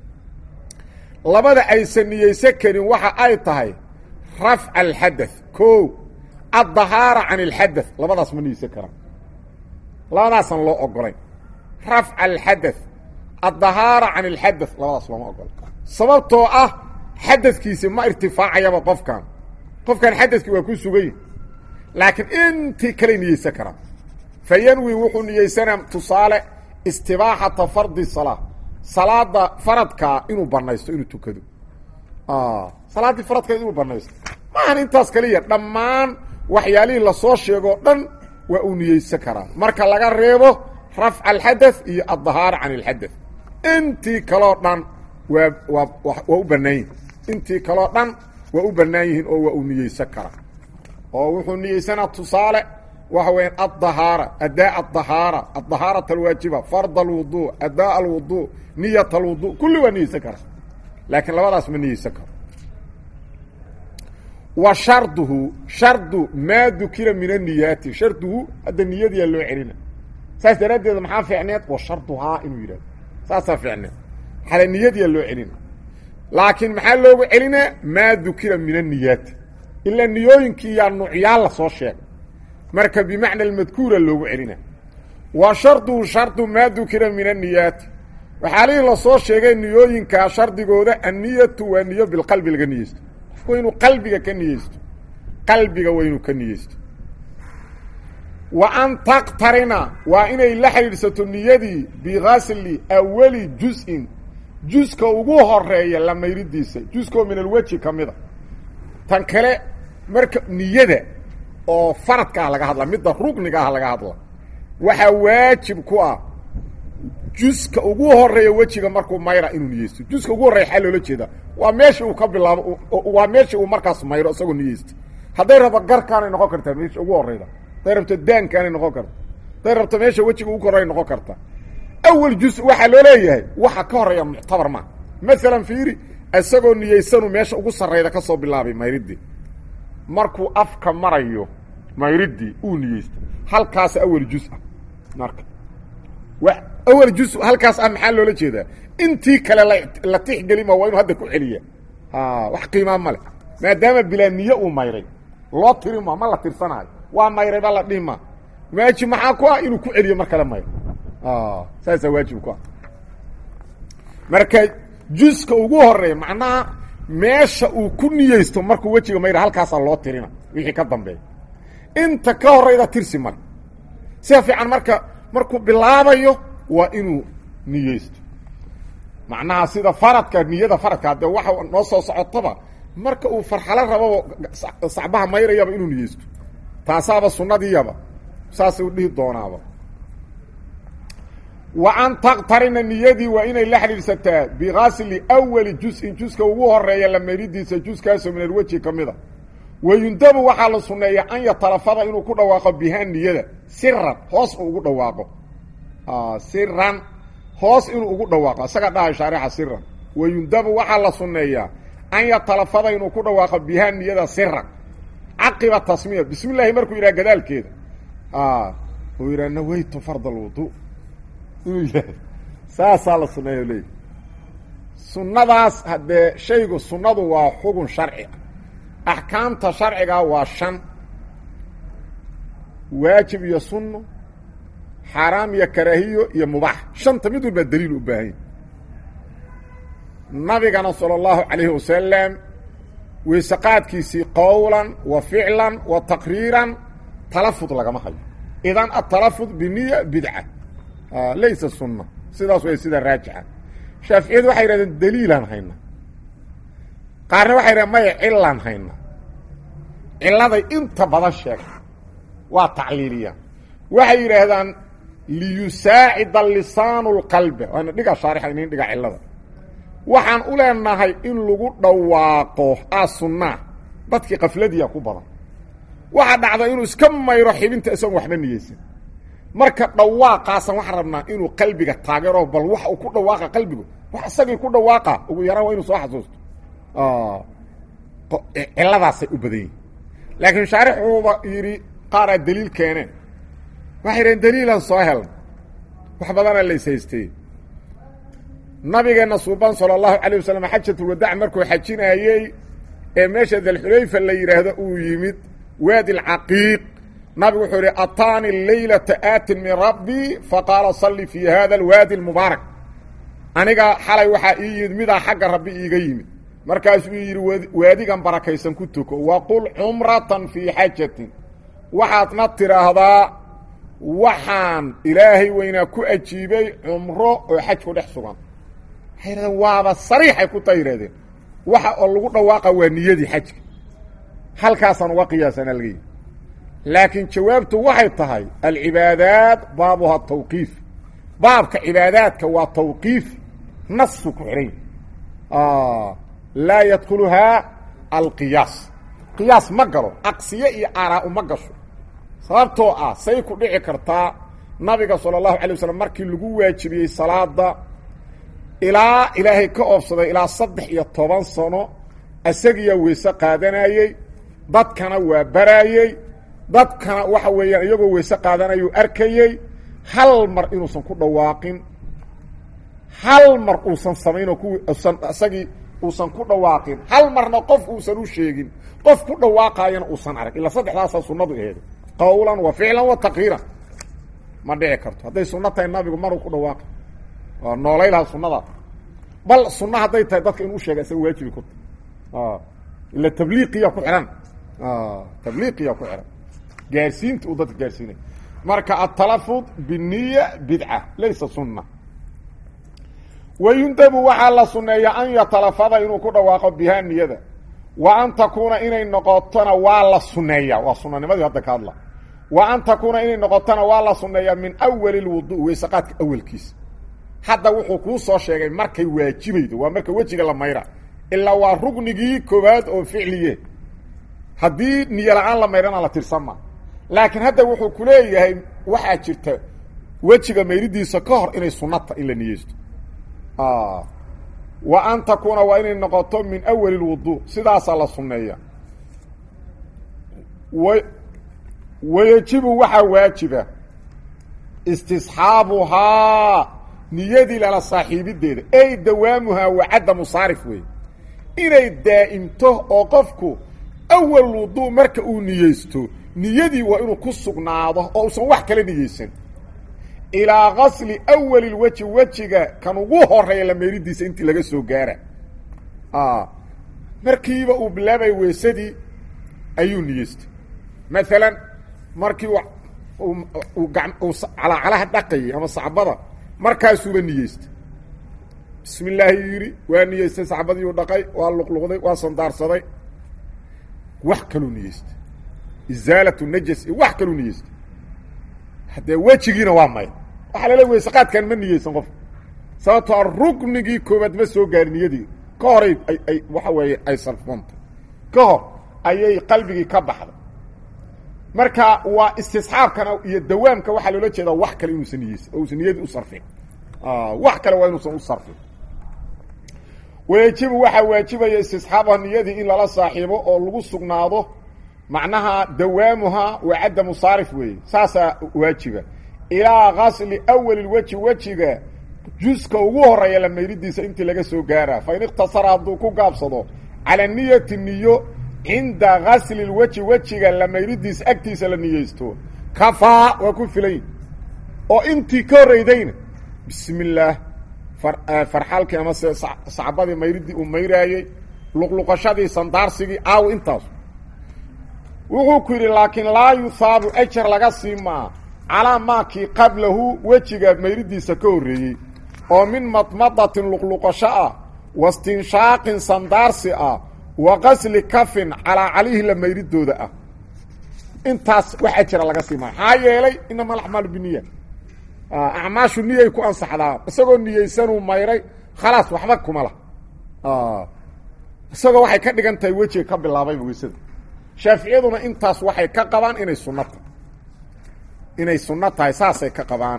labada aysan niyeysan karin waxa ay tahay rafca alxadaث ko addahaara can اlxadaث labadaas ma niyeysan karaan labadaasaan loo ogolayn rafca alxadaث addahaara can اlxadaث labadaas looma ogola sababtoo ah xadadkiisi ma irtifaacayaba qofkan qofkan xadadki waa ku sugay laakiin intii kaley niyeysan karaan fayanwi wuxuu niyeysanaa tusaale istibaaxata fardi salaa salaada faradkaa inuu banaysto inuu tukado salaaddii faradkaa inuu banaysto maahan intaas kaliya dhammaan waxyaalihii lasoo sheegoo dhan waa uu niyeysan karaa marka laga reebo rafca alxadaث iyo addahaara can اlxadaث intii kaloo dhan waa waa waa u bannaan yihin intii kaloo dhan waa u bannaan yihiin oo waa uu niyeysan karaa oo wuxuu niyeysanaa tusaale waxa weya addahaara adaa adahaara adahaarat alwaajiba fard alwudu adaa alwudu niyat alwudu kulli waa niyeysan kara laakiin labadaas ma niyeysan karo wa sharduhu shardu maa dukira min aniyaati sharduhu hadda niyadiyaa loo celina saas daraaddeed maxaa fiicneed wa sharduhaa inuu yidhahdo saasaa fiicneed xale niyadiyaa loo celina laakiin maxaa loogu celinaa maa dukira min aniyaati ilaa niyooyinkii yaa nuucyaal la soo sheegay marka bimacna almadkuura loogu celina wa sharduhu shardu maa dukira min aniyaati waxaalihii lasoo sheegay niyooyinkaa shardigooda anniyatu waa niyo bilqalbi laga niyeysto qofku waa inuu qalbiga ka niyeysto qalbiga waa inuu ka niyeysto wa an taqtarina waa inay la xidhiidhsato niyadii bigasli awali juz-in juska ugu horeeya la mayridiisa juskoo min alweji ka mida tan kale marka niyada oo faradka ah laga hadla midda rugniga ah laga hadla waxaa waajib ku ah juska ugu horeeya wejiga markuu mayra inuu niyeysto juska ugu horreya xaa loola jeedaa waa meesha uu ka bilaabo waa meesha uu markaas mayro isagoo niyeysta hadday rabto garkaanay noqon kartaa meesha ugu horeyda hadday rabto daankaanay noqon karta hadday rabto meesha wejiga ugu horey noqon karta awel juz waxaa loo leeyahay waxa ka horeeya muctabar ma maalan fiiri isagoo niyeysanu meesha ugu sarrayda ka soo bilaabay mayridii markuu afka marayo mayridii uu niyeysto halkaas awel juz ah marka awel juz halkaas ah maxaa loola jeedaa intii kale la tixgelima waa inuu hadda ku celiya wax qiimaa male maadaama bilaa niye uu mayray loo tirima ma la tirsanaayo waa mayray ba la dhihima waajib maxaa ku ah inuu ku celiyo mar kale mayro saasaa waajib ku ah marka juska ugu horeeya macnaha meesha uu ku niyeysto markuu wejiga mayra halkaasaa loo tirina wixii ka dambeeya inta ka horeyda tirsi male sida fiican marka markuu bilaabayo waa inuu niyeysto macnaha sida faradka niyada faradka dee waxa noo soo socotaba marka uu farxalo rababa sacbaha mayrayaba inuu niyeysto taasaaba sunnadiiyaba saasay u dhihi doonaaba wa an taqtarina niyadii waa inay la xidhiidsataa bigasli awali jus-in juska ugu horeeya la mayridiisa juskaasoo min alweji ka mida wayundabu waxaa la sunneeya an yatalafada inuu ku dhawaaqo bihaa niyada siran hoos uu ugu dhawaaqo siran hoos inuu ugu dhawaaqo isaga dhahay shaarixa siran wayundabu waxaa la sunneeyaa an yatalafada inuu ku dhawaaqo bihaa niyada siran caqiba tasmiya bismi llaahi markuu yidhaha gadaalkeeda uu yidhaha nawaytu fard alwudu inuu yidhahdo saasaa la sunneeya leey sunnadaas haddee shaygu sunnadu waa xugun sharci ah axkaamta sharciga waa shan waajib iyo sunno xaaraam iyo karaahiyo iyo mubaax shanta mid walbaa daliil u baahanya nabigana salى اllahu calayhi wasalam weysaqaadkiisii qowlan wa ficlan wa taqriiran talafud lagama hayo idan atalafud biniya bidca laysa sunna sidaas way sida raajixa shaaficiyadu waxay yidhahdeen daliilaan hayna qaarna waxay yidhahdeen maya cilaan hayna ciladay inta badan sheega waa tacliiliya waxay yidhaahdaan liyusaacida lisaanu اlqalba waana dhiga shaarixa inin dhiga cilada waxaan u leenahay in lagu dhawaaqo a sunnaa dadkii kafladiya ku badan waxaa dhacda inuu iska mayro xibinta isagoon waxba niyeysan marka dhawaaqaasan waxaan rabnaa inuu qalbiga taageero bal waxa uu ku dhawaaqa qalbigu wax isagii ku dhawaaqa ugu yaraan waa inuu soo xasuusto ciladaasay u badan yihin laakiin shaarixuuba yidhi qaaraa daliil keeneen waxay yidhaheen daliilan soo helna wax badanaa la ishaystay nabigeenna suuban salى اllahu alيه waslm xajatulwadac markuu xajinaayey ee meesha dalxulayfa la yidhaahdo uu yimid waadi اlcaqiiq nabigu wuxuu yihi ataani laylata aatin min rabbi faqaala salli fii hada اlwaadi اlmubaarak aniga xalay waxaa ii yimid midaa xagga rabbi iiga yimid markaasuu yidhi waadigan barakaysan ku tuko waqul cumratan fii xajatin waxaadna tidhaahdaa waxaan ilaahay weynaa ku ajiibay cumro oo xajku dhex sugan waxay yidhahdeen waaba sariixay ku taa yidhahdeen waxa oo lagu dhawaaqa waa niyadii xajka halkaasaan uga qiyaasana laga yihi laakiin jawaabtu waxay tahay alcibaadaat baabuha tawqiif baabka cibaadaadka waa tawqiif nasu ku xidhan laa yadkhuluhaa alqiyaas qiyaas ma galo aqsiye iyo aaraa-u ma gasho sababtoo ah say ku dhici kartaa nabiga salى اllahu alay waslm markii lagu waajibiyey salaada ilaa ilaahay ka oobsaday ilaa saddex iyo toban sano isagiyaa weyse qaadanayey dadkana waa baraayey dadkana waxa weeyaan iyagoo weyse qaadanayuu arkayey hal mar inuusan ku dhawaaqin hal mar uusan samaynoo ku usan isagii uusan ku dhawaaqin hal marna qof uusan u sheegin qof ku dhawaaqaayana uusan arag ilaa saddexdaasaa sunnadu aheeda qawlan wa ficlan wa taqriiran ma dhici karto hadday sunno tahay nabigu maruu ku dhawaaqi waa noolay lahaa sunnadaa bal sunna hadday tahay dadka inuu sheega isaga waajibi kurta ila tabliiqiya ku xihan tabliiqiya ku xihan gaarsiinta uu dadka gaarsiinay marka atalafud biniya bidca laysa sunna wayundabu waxaa la sunneeya an yatalafada inuu ku dhawaaqo bihaa niyada wa an takuuna inay noqotona waa la sunneeya waa sunanimadii hadda ka hadla wa an takuuna inay noqotona waa la sunneeyaa min awali lwudu weysaqaadka awalkiisa hadda wuxuu kuu soo sheegay markay waajibaydo waa marka wejiga la mayra ilaa waa rugnigii koowaad oo ficliye haddii niyo la-aan la mayrana la tirsama laakiin hadda wuxuu ku leeyahay waxaa jirta wejiga mayridiisa ka hor inay sunnata in la niyeysto wa an takuuna waa inay noqoto min awali lwudu sidaasaa la sunneeya wa wayajibu waxaa waajiba istisxaabuhaa niyadii lala saaxiibideeda ey dawaamuhaa wa cadamu saarif weeye inay daa'imto oo qofku awal wudu marka uu niyeysto niyadii waa inuu ku sugnaado oo usan wax kala niyeysan ilaa gasli awali lweji wejiga kan ugu horeeya la meeridiisa intii laga soo gaara markiiba uu bilaabay weysadii ayuu niyeystay maalan markii uu calaacalaha dhaqayay ama sacbada markaasuuba niyeystay bismi illaahi yidhi waa niyeystay sacbadiiu dhaqay waa luqluqday waa sandaarsaday wax kaluu niyeystay izaalatu najas iyo wax kaluu niyeystay haddee wejigiina waa may waxaa lala weysaqaadkan ma niyeysan qof sababtoo ruknigii koowaad ma soo gaari niyadii ka horay ay ay waxa weeye ay sarfoontay ka hor ayay qalbigii ka baxday marka waa istisxaabkana iyo dawaamka waxaa loola jeedaa wax kale inuusan niyeysan oo usan niyadii u sarfin wax kale waa inuusan u sarfin wayajibu waxaa waajibaya istisxaabaha niyadii in lala saaxiibo oo lagu sugnaado macnaha dawaamuha wa cadamu saarif weeye saasaa waajiba ilaa gasli awali lweji wejiga juska ugu horeeya la mayridiisa intii laga soo gaaraa fa in ikhtasara hadduu ku gaabsado cala niyati niyo cinda gasli lweji wejiga la mayridiisa agtiisa la niyeysto kafaa waa ku filayn oo intii ka horreydayna bismi illaah farxalkii ama se sacbadii mayridii uu mayraayey luqluqashadii sandaarsigii aaw intaas wuxuu ku yidhi laakiin laa yuhaabu ajar laga sii maa calaa maakii qablahu wejiga mayridiisa ka horreeyey oo min madmadatin luqluqasho ah wastinshaaqin sandaarsi ah wa qasli kafin calaa calayhi la mayridooda ah intaas wax ajara laga sii maa maxaa yeelay inama alacmaalu biniya acmaashu niyay ku ansaxdaa isagoo niyeysanuu mayray khalaas waxba kuma lah isagoo waxay ka dhigan tahay wejiga ka bilaabayba weysada shaaficiyaduna intaas waxay ka qabaan inay sunno tahay inay sunno tahay saasay ka qabaan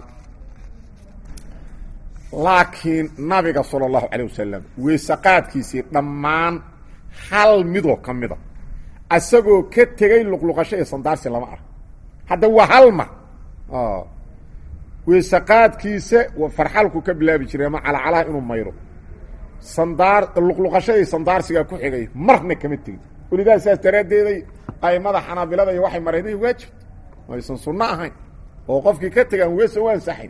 laakiin nabiga sala allahu calayh wasalam weysaqaadkiisii dhammaan hal midoo ka mida isagoo ka tegey luqluqasho iyo sandaarsi lama arag hadda waa halma weysaqaadkiisa farxalku ka bilaabi jiray ama calacalaha inuu mayro sandaar luqluqashadii sandaarsigaa ku xigay marna kama tegin welidaa saas daraaddeeday aimada xanaabilada iyo waxay mareen inay waajibto aysan sunno ahayn oo qofkii ka tegaan weesa waan saxayn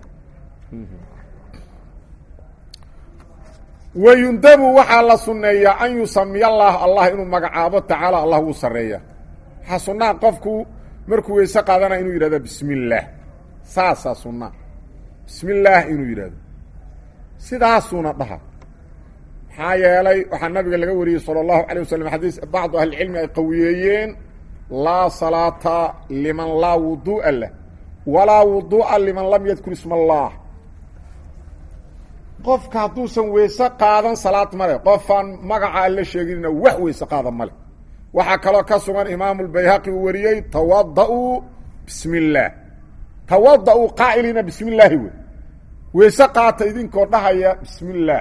wayundabu waxaa la sunneeyaa an yusamiya allah allah inuu magacaabo tacaala allah wuu sarreeya waxaa sunnaha qofku markuu weyse qaadanaya inuu yidhahdo bismi illaah saasaa sunnaa bismi illaah inuu yidhahdo sidaasuuna dhaha maxaa yeelay waxaa nabiga laga wariyey salى اllahu alيه waslm xadiis bacdu ahlicilmi ay qawiyeeyeen laa salaata liman laa wuduu'a lah walaa wuduu'a liman lam yadkur isma allah qofka hadduusan weyse qaadan salaad male qofaan magaca alla sheeginina wax weyse qaada male waxaa kaloo ka sugan imaamu اlbayhaqi uu wariyey tawada-uu bismi اllaah tawada-uu qaa'iliina bismi illaahi wey weyse qaata idinkoo dhahaya bismi illaah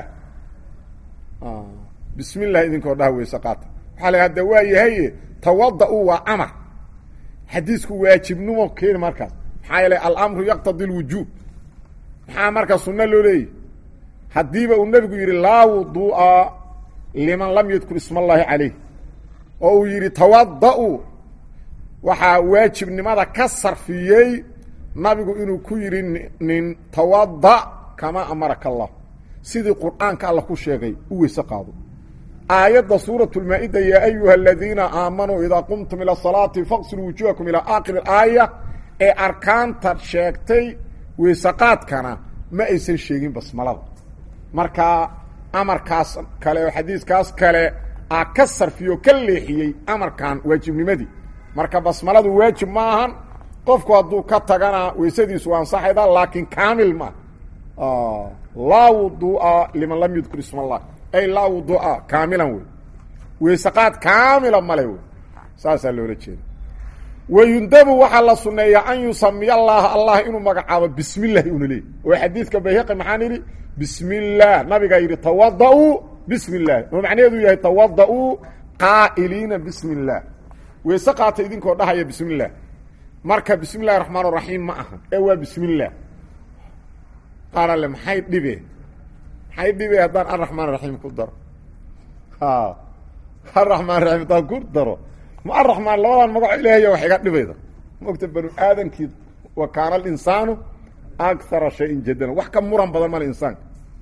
bismi illah idinkoo dhaha weyse qaata waxaa la hada waa yahaye tawada-u waa amar xadiisku waajibnimo keeni markaas maxaa yeelay alamru yaqtadi اlwujuub maxaa marka sunno loo leeyahy haddiiba uu nebigu yidhi laa wuduu'a liman lam yadkur isma allahi calayh oo uu yidhi tawada-u waxaa waajibnimada ka sarfiyey nabigu inuu ku yidhi nin tawada kamaa amaraka allah sidii qur'aanka alla ku sheegay u weyse qaado aayadda suuraة اlmaa-ida yaa ayuha aladiina aamanuu idaa qumtum ilى salaati faqsiluu wujuhakum ilaa aakhir aaya ee arkaanta sheegtay weysaqaadkana ma aysan sheegin basmalada marka amarkaas kale oo xadiiskaas kale a ka sarfiyo ka leexiyey amarkan waajibnimadii marka basmaladu waajib ma ahan qofku hadduu ka tagana weysadiisu waa ansaxayda laakiin kaamil ma laa wuduu'a liman lam yudkur isma allah ay laa wuduu'a kaamilan wey weysaqaad kaamila male wey saasaa loola jeeda wayundabu waxaa la sunneeyaa an yusamiya allaha allah inuu magacaabo bismi llahi una leey oo xadiidka bayhaqi maxaan yidhi bismi illaah nabigaa yidhi tawada-uu bismi illaah oo macnaheedu yahay tawada-uu qaa'iliina bismi illaah weyse qaata idinkoo dhahaya bismi illaah marka bismi illahi raxmaan raxiim ma aha ee waa bismi illaah qaar alle maxay dhibe maxay dhibe haddaan araxmaan raxiim ku daro araxmaan raxiim haddaan ku daro ma araxmaan labadan magaco ilaahaya wax iga dhibayda maogta banu aadankii wa kaana alinsaanu akara shayin jadana wax ka muran badan male insaanka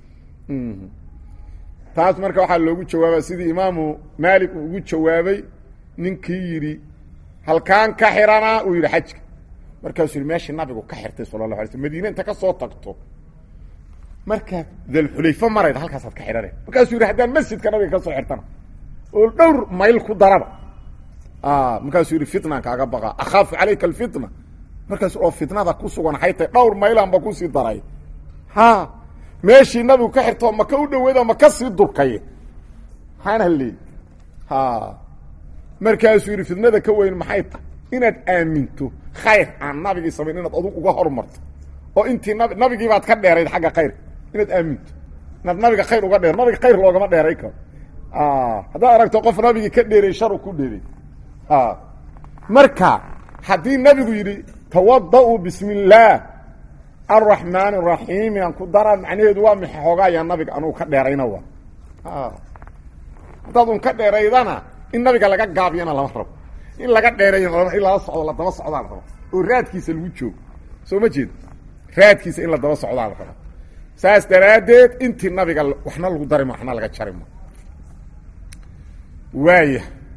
taas marka waxaa loogu jawaaba sidii imaamu maalik uu ugu jawaabay ninkii yidhi halkaan ka xiranaa uu yidhi xajka markaasuu yidhi meeshii nabigu ka xirtay sala allahu alay slm madiine inta ka soo tagto markaad dalxulayfo marayda halkaasaad ka xidhane markaasuu yidhi haddaan masjidka nabiga ka soo xirtana oo dhowr mayl ku daraba markaasuu yidhi fitnaan kaaga baqaa akhaafu calayka alfitna markaas oo fitnada ku sugan waxay tahay dhowr maylanba kusii daray ha meeshii nabigu ka xirtoo maka u dhaweeda maka sii durkay maxaana leey ha markaasuu yidhi fitnada ka weyn maxay tahay inaad aaminto khayr aan nabigii samayn inaad adug uga hormarto oo intii nab nabigii baad ka dheerayd xagga khayrka inaad aaminto inaad nabiga khayr uga dheer nabiga khayr loogama dheeray karo haddaad aragto qof nabigii ka dheeray sharu ku dheeray marka haddii nabigu yidhi tawada-u bismi illaah alraxmaan araxiimi aan ku daraan macnaheedu waa maxa xoogaaya nabiga anugu ka dheerayna waa haddaad un ka dheeraydana in nabiga laga gaabiyana lama rabo in laga dheereeyana in lala socdo la daba socdaa la rabo oo raadkiisa lagu joogo soo ma jeedo raadkiisa in la daba socdaa la rabo saas daraaddeed intii nabiga waxna lagu darima waxna laga jarima waaya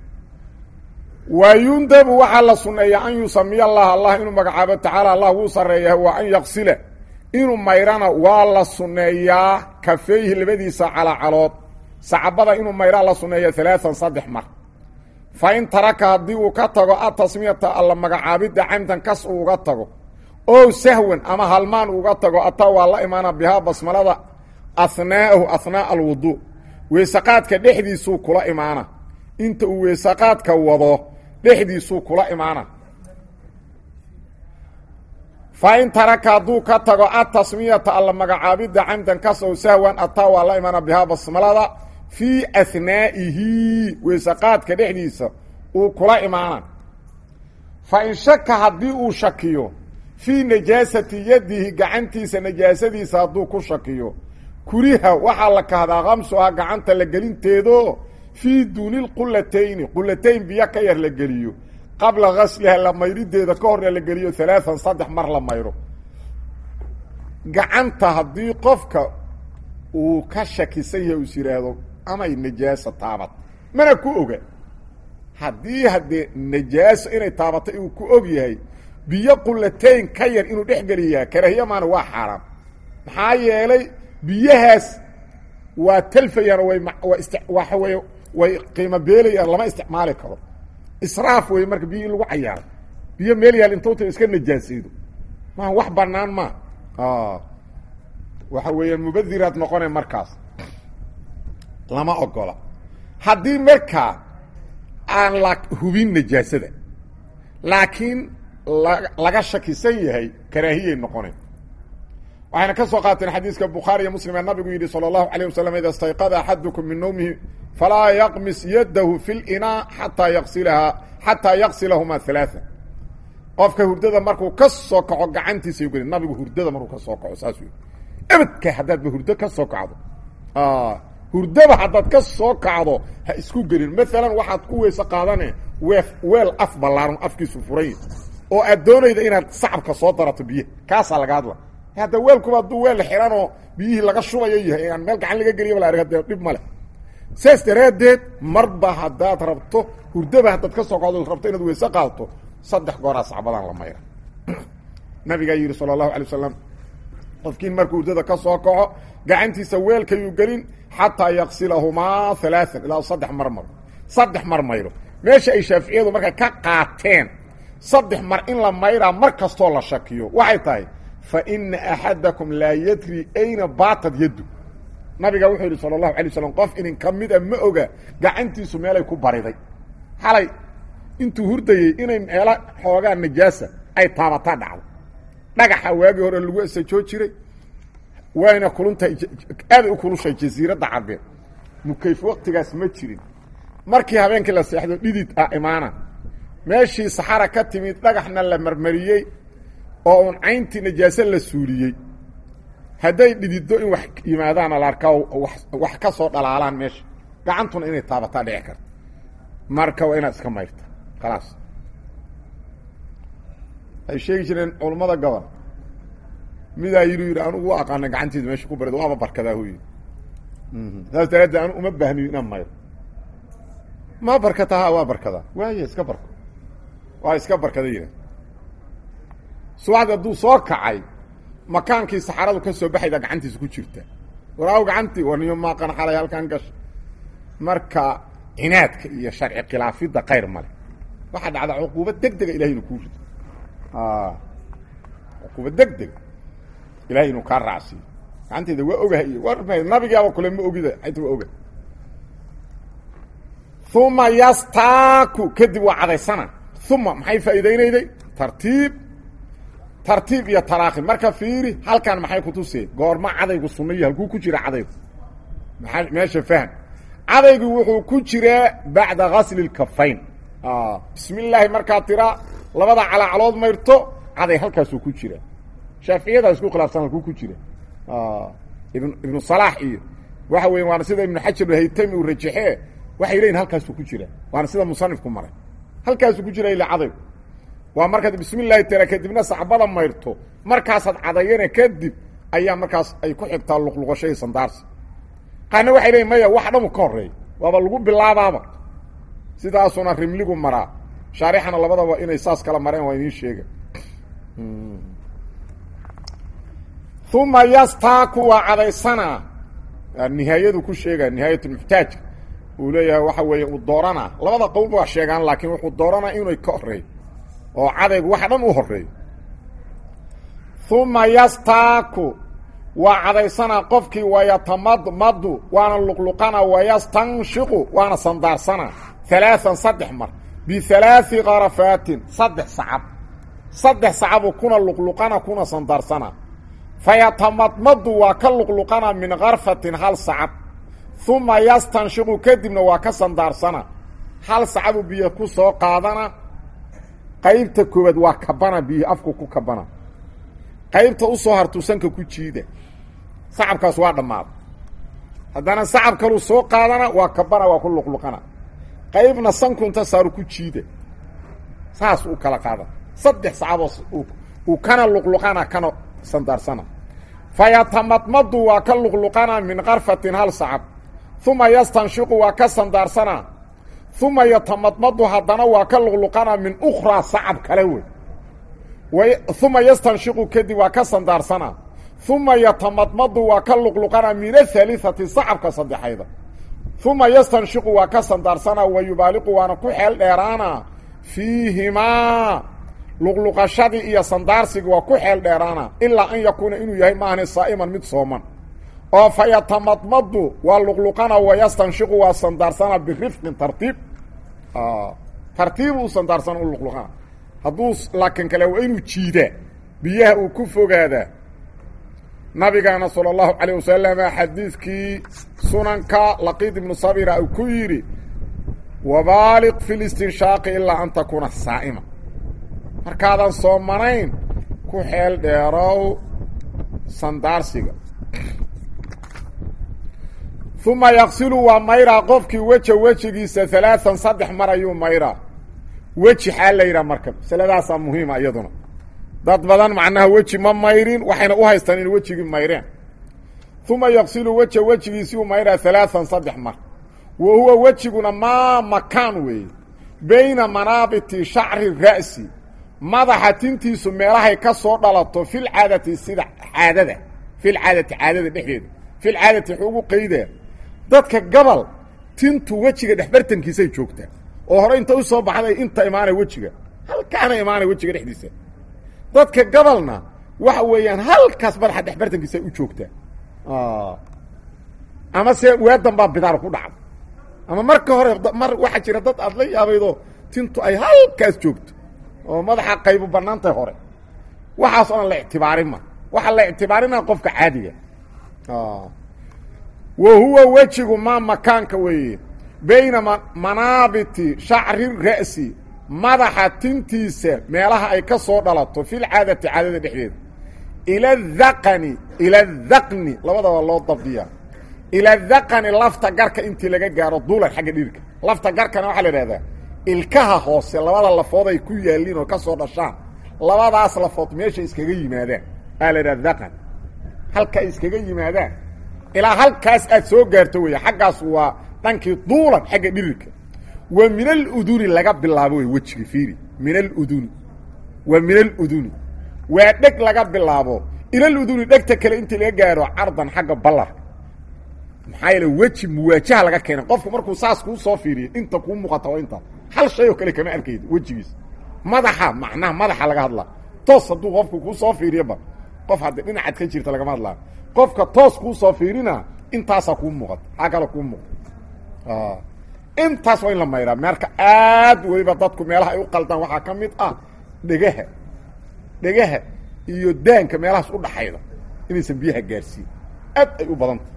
wayundabu waxaa la suneeya an yusamiya allah allah inuu magacaabo tacaala allah wuu sareeya waa an yaqsila inuu mayrana waa la suneeyaa kafeyhi labadiisa calacalood sacbada inuu mayraa la suneeya alaaan saddex mar fa in taraka haddii uu ka tago atasmiyata alla magacaabidda camdan kas uu uga tago o sahwan ama halmaan uga tago ataa waa la imaana bihaa basmalada ahnaa'ahu ahnaa'a alwudu weysaqaadka dhexdiisuu kula imaana inta uu weysaqaadka wado dhexdiisuu kula imaana fa in taraka hadduu ka tago atasmiyata alla magacaabidda camdan kas ow sahwan ataa waa la imaana bihaa basmalada fii ahnaa'ihi weysaqaadka dhexdiisa uu kula imaana fa in shaka haddii uu shakiyo fii najaasati yadihi gacantiisa najaasadiisa hadduu ku shakiyo kuriha waxaa la kahdaa kamsuha gacanta la gelinteedo fii duuni lqulatayni qulatayn biyo ka yar la geliyo qabla gasliha la mayrideeda ka horna la geliyo alaaan saddex mar la mayro gacanta haddii qofka uu ka shakisan yahay is yidhaahdo amay najaasa taabat mana ku oga haddii haddee najaaso inay taabatay uu ku og yahay biyo qulatayn ka yar inuu dhex geliyaa karaahiya maana waa xaaraam maxaa yeelay biyahaas waa talfayaan way waa ist waxa wey way qiimo beelayaan lama isticmaali karo israaf wey marka biyo in lagu cayaaro biyo meel yaal intota iska najaasaydo maa wax banaan ma waxa weeyaan mubadiraad noqone markaas lama ogola haddii markaa aan la hubin najaasada laakiin laga shakisan yahay karaahiyay noqoneen waxayna ka soo qaateen xadiiska bukhaari iyo muslim ee nabigu yidhi salى اllahu alayه wasalam ida stayqada axadukum min nawmihi falaa yaqmis yadahu fi linaa xataa yaqsilahaa xataa yaqsilahumaa ثalaaثa qofka hurdada markuu ka soo kaco gacantiisa yu gelin nabigu hurdada markuu ka soo kaco saas wy ebedka haddaadba hurdo ka soo kacdo hurdaba haddaad ka soo kacdo ha isku gelin maalan waxaad ku weyse qaadane weef weel af ballaaran afkiisu furan oo aad doonayda inaad sacabka soo darato biyaha kaasaa laga hadla hadda weelkuba hadduu weel xiranoo biyihii laga shubayo yahay aan meel gacan laga geliya la arg dhib male saas daraaddeed marba haddaad rabto hurdaba haddaad ka soo kacdo rabto inaad weyse qaadato saddex gooraa sacbadaan la mayra nabigaa yidhi sala allahu alay wasalam qofkiin markuu hurdada ka soo kaco gacantiisa weelkayuu gelin xataa yaqsilahumaa alaaan ilaa saddex mar maro saddex mar mayro meesha ay shaaficiyadu markay ka qaateen saddex mar in la mayraa mar kastoo la shakiyo waxay tahay fa ina axadakum laa yadri ayna baatad yaddu nabiga wuxuu yidhi sala allahu alay waslam qof inin ka mida ma oga gacantiisu meelay ku bariday xalay intuu hurdayey inay meelo xoogaa najaasa ay taabataa dhacdo dhagaxa waagii hore lagu asajoo jiray wayna kuluntahay aaday u kulushay jasiiradda carbeed mukayf waktigaas ma jirin markii habeenkii la seexdo dhidid ah imaana meeshii saxara ka timid dhagaxna la marmariyey oo uun cayntii najaaso la suuliyey hadday dhididdo in wax yimaadaana la arkaa wax ka soo dhalaalaan meesha gacantuna inay taabataa dhici karta marka waa inaad iska mayrta khalaas ay sheegi jireen culammada gobol midaa yidhi yidhi anugu waa aqaana gacantiisa meesha ku barida waaba barkadaa hu yidhi saas daraaddeed anu uma baahniyo inaan mayro ma barkata ha waa barkadaa waaya iska barko waa iska barkada yidha subaxdi hadduu soo kacay makaankii saxaradu ka soo baxayda gacantiisa ku jirta waraaw gacantii warniyo maaqan xalay halkan gasha marka cinaadka iyo sharci khilaafidda kayr male waxaa dhacda cuquuba deg dega ilahay inu kuu rido cuquuba deg deg ilahay inuu kaa raacsiiyo gacanteeda waa ogahay iyo war nabigaaba kule ma ogida ayta waa oga uma yastaaku kadib waa cadaysana uma maxay faa'iidaynayday tartiib tartiib iyo talaaqi marka fiiri halkan maxay kutusee goorma cadaygu sunnayi halkuu ku jira cadaygu maa meesha fahm cadaygu wuxuu ku jiraa bacda gasli lkafayn bismi illaahi markaad tiraa labada calacalood mayrto caday halkaasuu ku jira shaaficiyada isku khilaafsan halkuu ku jira ibn ibnu salaax iyo waxa weya waana sida ibnu xajar haytami uu rajaxee waxay leeyihin halkaasuu ku jira waana sida musanifku maray halkaasuu ku jira ila cadaygu waa markaad bismi illaahi tira kadibna sacbada mayrto markaasaad cadayana kadib ayaa markaas ay ku xigtaa luqluqasho iyo sandaarsi qaarna waxay leeyiin maya wax dhamu ka horeeya waaba lagu bilaabaaba sidaasuna rimligu maraa shaarixana labadaba inay saas kala mareen waa idiin sheega uma yastaaku waa cadaysanaa nihaayadu ku sheega nihaayatulmuxtaajka uu leeyahay waxa weeye uu dooranaa labada qowlba waa sheegaan laakiin wuxuu dooranaa inay ka horeeyo oo cadaygu wax dhan u horeeyo uma yastaaku waa cadaysanaa qofkii wayatamadmadu waana luqluqana wayastanshiqu waana sandaarsanaa alaaan saddex mar bialaai karafaatin saddex sacab saddex sacabuu kuna luqluqana kuna sandaarsanaa fayatamadmadu waa ka luqluqana min karfatin hal sacab uma yastanshiqu kadibna waa ka sandaarsanaa hal sacabu biyo ku soo qaadana qaybta koowaad waa kabana biyo afku ku kabana qaybta usoo hartuu sanka ku jiida sacabkaas waa dhammaaday haddana sacab kaluu soo qaadana waa kabana waa ku luqluqana qaybna sankunta saaru ku jiida saas u kala qaada saddex sacaboos uu kana luqluqana kana sandaarsana fayatamadmadu waa ka luqluqana min karfatin hal sacab uma yastanshiqu waa ka sandaarsanaa uma yatamadmadu haddana waa ka luqluqana min ukraa sacab kale wey uma yastanshiqu kadib waa ka sandaarsanaa uma yatamadmadu waa ka luqluqana min ahaaliati sacabka saddexayda uma yastanshiqu waa ka sandaarsanaa wa yubaaliqu waana ku xeel dheeraana fiihimaa luqluqashadii iyo sandaarsigii waa ku xeel dheeraana ilaa an yakuuna inuu yahay maahne saa'iman mid sooman oo fa yatamadmadu waa luqluqana wa yastanshiqu waa sandaarsanaa birifqin tartiib tartiib uu sandaarsana u luqluqana hadduu laakin kale waa inuu jiidaa biyaha uu ku fogaadaa nabigaana salى اllahu عalيه wasalam xadiidkii sunanka laqiid ibnu sabira uu ku yidhi wabaaliq fi listinshaaqi ilaa an takuuna saa'ima markaadan soomanayn ku xeel dheerow sandaarsiga uma yaqsilu waa mayraa qofkii weja wejigiisa alaaan saddex mar ayuu mayraa weji xaa la yidhaha marka masaladaasaa muhiima iyaduna dad badan macnaha weji ma mayrin waxayna u haystaan in wejigii mayreen uma yaqsilu weja wejigiisii u mayraa alaaan saddex mar wa huwa wejiguna maa makaan weeye bayna manaabiti shacri ra'si madaxa tintiisu meelahay ka soo dhalato filcaadati sida caadada filcaadati caadada dhexdeeda filcaadati wuxuu ugu qaydaa dadka gabal tintu wejiga dhexbartankiisay joogtaa oo hore inta u soo baxday inta imaanay wejiga halkaana imaanay wejiga dhexdiisa dadka gabalna waxa weeyaan halkaas madaxa dhexbartankiisa u joogtaa ama se waadan baa bidaar ku dhacda ama marka hore mar waxaa jira dad aad la yaabaydo tintu ay halkaas joogto oo madaxa qaybu banaantay hore waxaas oan la ictibaarin ma waxaa la ictibaarina qofka caadiga wa huwa wejigu maa makaanka weeye bayna manaabiti shacri ra'si madaxa tintiisa meelaha ay ka soo dhalato filcaadati caadada dhexdeeda ila dhaqani ila dhaqni labadaba loo dabdiyaa ila dhaqani lafta garka intii laga gaaro duulan xagga dhirka lafta garkana waxaa la idhahdaa ilkaha hoose labada lafood ay ku yaaliin oo ka soo dhashaan labadaas lafood meesha iskaga yimaadaan aa la idhaha dhaqan halka ay iskaga yimaadaan ilaa halkaas aad soo gaarto weya xaggaas waa dhankii duulan xagga dhirirka wa min aluduni laga bilaabo wey wejiga fiiri min aluduni wa min aluduni waa dheg laga bilaabo ilaluduni dhegta kale intii laga gaaro cardan xagga ballarka maxaa yeele weji muwaajaha laga keena qofku markuu saas kuu soo fiiriyo inta kuu muuqata waa intaa hal shay oo kale kama arkaydo wejigiisa madaxa macnaha madaxa laga hadlaa toos hadduu qofku kuu soo fiiriyoba qof hadda dhinacaad ka jirta lagama hadlaayo qofka toos kuu soo fiirina intaasaa kuu muuqata xaa kale kuu muuqata intaas waa in la mayraa marka aad weliba dadku meelaha ay u qaldaan waxaa ka mid ah dhegaha dhegaha iyo daanka meelahaas u dhaxayda inaysan biyaha gaarsiin aad ay u badanta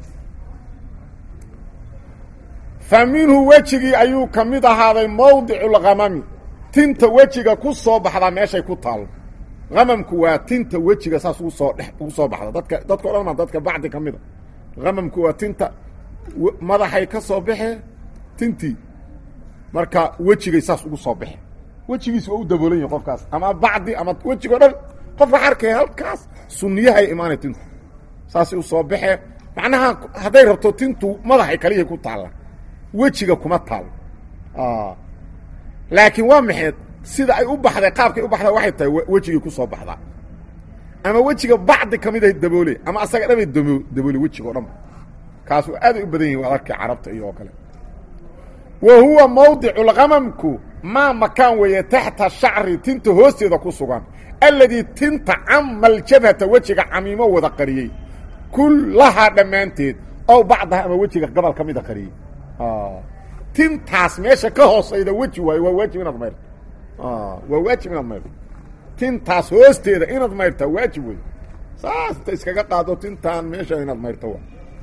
fa minhu wejigii ayuu ka mid ahaaday mawdiculkamami tinta wejiga ku soo baxdaa meeshay ku taallo kamamku waa tinta wejiga saas ugu soo dhex ugu soo baxda dadka dadka o dhan ma dadka bacdi ka mida kamamku waa tinta madaxay ka soo baxee tintii marka wejigay saas ugu soo baxe wejigiis waa u daboolan yahi qofkaas ama bacdi ama wejigo dhan qofka arkay halkaas suniyahay imaanay tintu saasay u soo baxee macnaha hadday rabto tintu madaxay kaliya ku taalla wejiga kuma taalo laakiin waa maxayd sida ay u baxday qaabkay u baxdaa waxay tahay wejigay ku soo baxdaa ama wejiga bacdi ka mid ay daboole ama asaga dhanay damo daboole wejiga o dhanba kaas aaday u badan yihin waad arkay carabta iyo oo kale wa huwa mawdiculkamamku maa makaan weeye taxta shacri tinta hoosteeda ku sugan alladii tinta cama aljabhata wejiga camiimo wada qariyey kullahaa dhammaanteed ow bacdaha ama wejiga gobol ka mida qariyey tintaas meesha ka hoosayda weji waayo waa waajib inaad mayrto waa waajib inaad mayrto tintaas hoosteeda inaad mayrtaa waajib wey saas inta iskaga qaado tintaan meesha inaad mayrto wa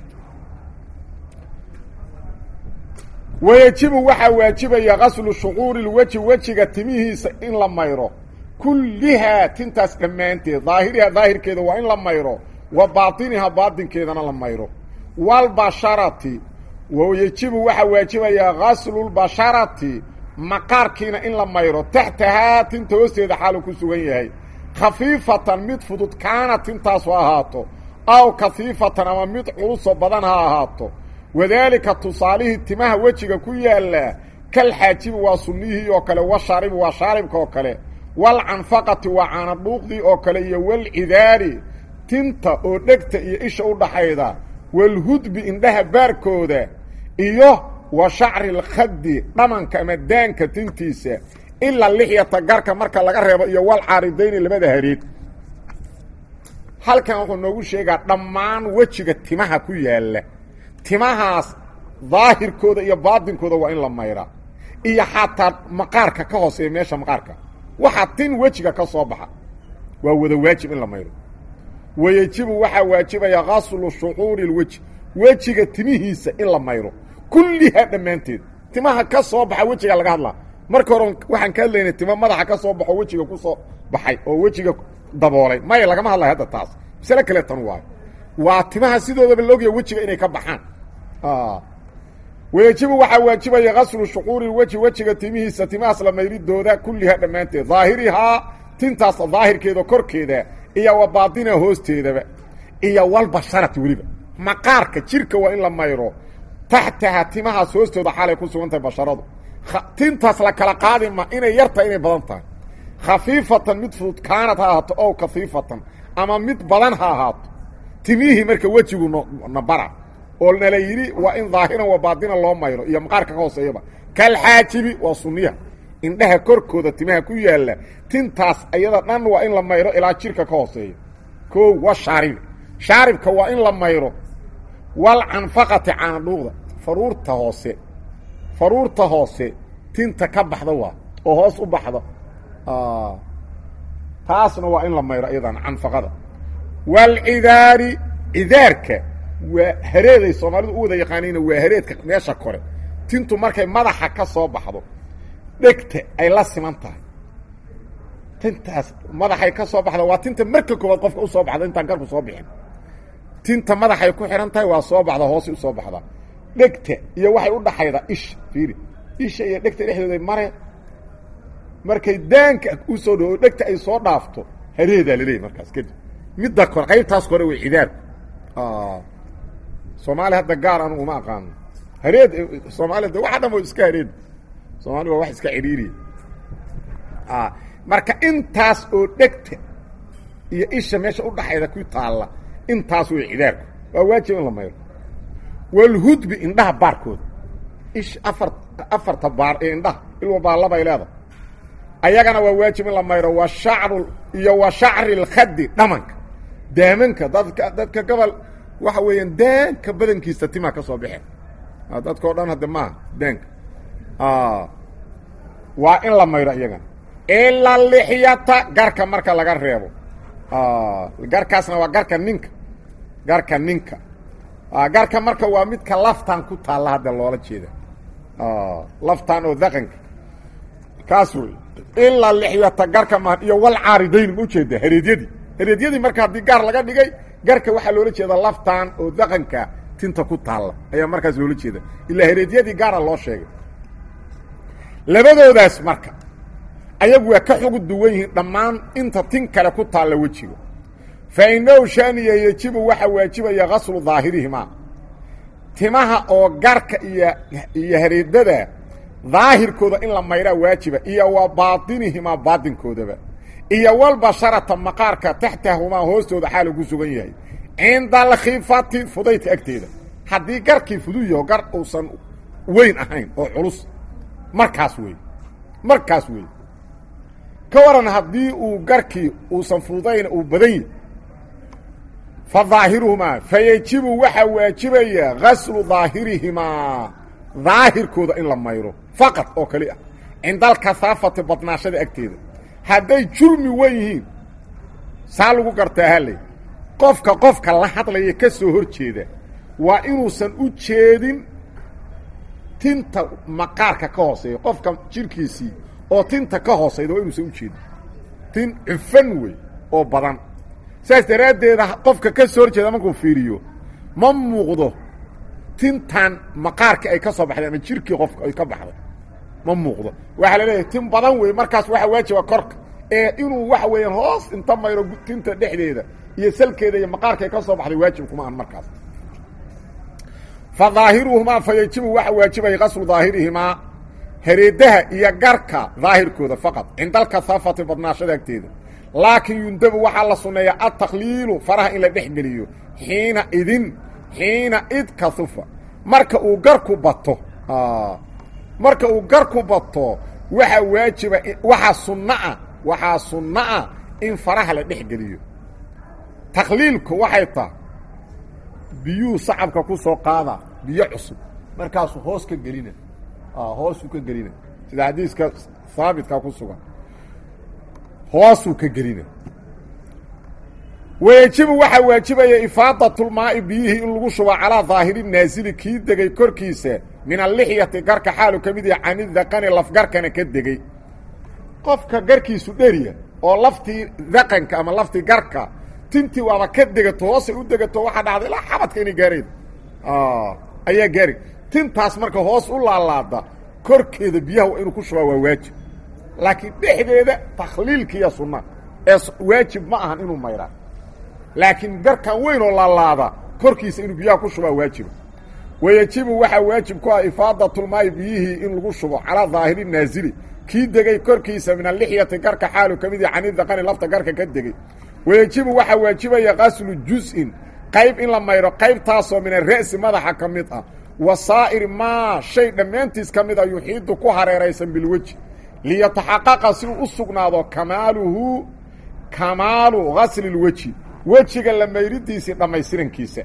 wayajibu waxaa waajibaya gaslu shucuuri lweji wejiga timihiisa in la mayro kullihaa tintaas dhammaanteed daahiriha daahirkeeda waa in la mayro wa baatiniha baatinkeedana la mayro walbasharati wayajibu waxaa waajibaya gaslulbasharati maqaarkiina in la mayro taxtahaa tinta hoosteeda xaalu ku sugan yahay khafiifatan mid fudud kaana tintaasu ahaato aw kahiifatan ama mid culusoo badan ha ahaato wadaalika tusaalihii timaha wejiga ku yaallaa kalxaajibi waa sunnihii oo kale washaaribi waa shaaribka oo kale walcanfaqati waa caanadhuuqdii oo kale iyo walcidaari tinta oo dhegta iyo isha u dhaxayda walhudbi indhaha baarkooda iyo wa shacri lkhaddi dhamanka ama daanka tintiisa ilaa lixyata garka marka laga reebo iyo walcaaridayni labada hareed halkan wuxuu noogu sheegaa dhammaan wejiga timaha ku yaalla timahaas daahirkooda iyo baatinkooda waa in la mayraa iyo xataa maqaarka ka hooseeya meesha maqaarka waxaa tin wejiga ka soo baxa waa wada waajib in la mayro wayejibu waxaa waajibaya gaslu shucuuri lweji wejiga timihiisa in la mayro kullihaa dhammaanteed timaha ka soo baxa wejiga laga hadlaa marka hore waxaan ka hadlaynay tima madaxa ka soo baxo wejiga ku soo baxay oo wejiga daboolay maya lagama hadlayo hadda taas masale kale tan waayo waa timaha sidoodaba laogaya wejiga inay ka baxaan wayejibu waxaa waajibaya gaslu shucuuri weji wejiga timihiisa timahaas la mayridooda kullihaa dhammaanteed daahirihaa tintaas daahirkeeda korkeeda iyo wa baatina hoosteedaba iyo walbasharati weliba maqaarka jirka waa in la mayro taxtaha timahaas hoostooda xaalay ku sugan tahay basharadu tintaas la kala qaadi ma inay yartahay inay badan tahay khafiifatan mid fudud kaanad ha ahaato ow kafiifatan ama mid badan ha ahaato timihii marka wejigu nabara oo nala yidhi waa in daahiran wa baatinan loo mayro iyo maqaarka ka hooseeyaba kalxaajibi waa sunniya indhaha korkooda timaha ku yaalla tintaas ayada dhan waa in la mayro ilaa jirka ka hooseeya koo wa shaaribi shaaribka waa in la mayro walcanfaqati caanadhuuqda faruurta hoose faruurta hoose tinta ka baxda waa oo hoos u baxda taasna waa in la mayro iyadana canfaqada walcidaari cidaarka waa hareeday soomaalidu u wada yaqaaniina waa hareedka meesha kore tintu markay madaxa ka soo baxdo dhegta ay la siman tahay tintaas madaxay ka soo baxda waa tinta marka koobaad qofka usoo baxda intaan garku soo bixin tinta madaxay ku xihan tahay waa soo baxda hoosay usoo baxda dhegta iyo waxay u dhaxaydaa isha fiiri isha iyo dhegta dhexdooda mare markay daanka usoo dhawo dhegta ay soo dhaafto hareedaa laleeyahy markaas kadib midda kore qaybtaas kore way cidaarku soomaaliya hadda gaar anu uma aqaano hareed soomaaliya de waxa dhan wa iska hareed soomaliya waa wax iska cidhiiriya marka intaas oo dhegta iyo isha meesha udhaxayda ku taalla intaas way cidaarku waa waajib in la mayro walhudbi indhaha baarkooda ish afar afarta baar ee indhaha ilwa baallabay leedahay ayagana waa waajib in la mayro wa shacru iyo wa shacri lkhadi dhamanka daamanka dadka dadka gobol waxa weeyaan daanka badankiisa timaa ka soo baxeen dadka o dhan hadde maaha daanka waa in la mayro iyagana ila lixyata garka marka laga reebo garkaasna waa garka ninka garka ninka garka marka waa midka laftan ku taalla hadda loola jeeda laftan oo daqanka kaas wey ilaa lixyata garka ma iyo wal caaridayn ma ujeeda hareedyadii hareedyadii marka haddii gaar laga dhigay garka waxaa loola jeeda laftan oo daqanka tinta ku taalla ayaa markaas loola jeeda ilaa hareedyadii gaara loo sheegay labadoodaas marka ayagu waa ka xugu duwan yihiin dhammaan inta tin kale ku taalla wejiga fa inahu shaaniya yejibu waxaa waajibaya gaslu daahirihimaa timaha oo garka iyo iyo hareedada daahirkooda in la mayraa waajiba iyo wa baatinihimaa baatinkoodaba iyo walbasharata maqaarka taxtahumaa hoostooda xaalu ku sugan yahay cinda alkhifati fudaydka agteeda haddii garkii fudud yaho gar uusan weyn ahayn oo culus markaas wey markaas wey ka waran haddii uu garkii uusan fududayn uu badan yahy fa daahiruhumaa fa yejibu waxaa waajibaya gaslu daahirihimaa daahirkooda in la mayro faqad oo kali ah cinda alkahaafati badnaashada agteeda hadday jurmi wen yihiin saa lagu gartaa haley qofka qofka la hadlaya ka soo hor jeeda waa inuusan u jeedin tinta maqaarka ka hooseeya qofka jirkiisii oo tinta ka hoosayda waa inuusan u jeedin tin cufan wey oo badan saas daraaddeeda qofka ka soo hor jeeda markuu fiiriyo ma muuqdo tintan maqaarka ay ka soo baxday ama jirkii qofka ay ka baxday ma muuqdo waxaa la leeyahay tin badan wey markaas waxaa waajiba korka ee inuu waxa weeyaan hoos inta mayro tinta dhexdeeda iyo salkeeda iyo maqaarka ay ka soo baxday waajib kuma ahan markaas fa daahiruhumaa fa yejibu waxaa waajibaya qaslu daahirihimaa hareedaha iyo garka daahirkooda faqad cinda alkahaafati badnaashada agteeda laakiin yundabu waxaa la sunneeyaa altakhliilu faraha in la dhex geliyo xiina idin xiina id kahufa marka uu garku bato marka uu garku bato waxaa waajiba waxaa sunnaah waxaa sunno ah in faraha la dhex geliyo takhliilku waxay taha biyuhu sacabka ku soo qaada biyo cusub markaasuu hoos ka gelina hoosuu ka gelina sida xadiiska haabitka ku sugan hoosuu ka gelina wayejibu waxaa waajibaya ifaadatulmaa'i biyihii in lagu shubo calaa daahiri naasili kii degay korkiisa min allixyati garka xaalu ka mid yaha canidaqani lafgarkana ka degey qofka garkiisu dheriya oo laftii daqanka ama laftii garka tintii waaba ka degato hoosay u degato waxaa dhacda ilaa xabadka inay gaareen ayaa gaari tintaas marka hoos u laalaada korkeeda biyaha inuu ku shubaa waa waajib laakiin dhexdeeda takhliilkiiya sunna ee waajib ma ahan inuu mayraa laakiin garkan weyn oo laalaada korkiisa inuu biyaha ku shubaa waajiba wayejibu waxaa waajib ku ah ifaadatulmaayi biyihii in lagu shubo calaa daahiri naasili kii degay korkiisa min allixyati garka xaalu ka mid yaha canidaqani lafta garka ka degey wayejibu waxaa waajibaya qaslu juz-in qayb in la mayro qaybtaasoo min ara'si madaxa ka mid ah wa saa'ir maa shay dhammaantiis ka mid ah yuxiidu ku hareeraysan bilweji liyataxaqaqa si uu u sugnaado kamaaluhu kamaalu gasli lweji wejiga la mayridiisii dhammaystirankiisa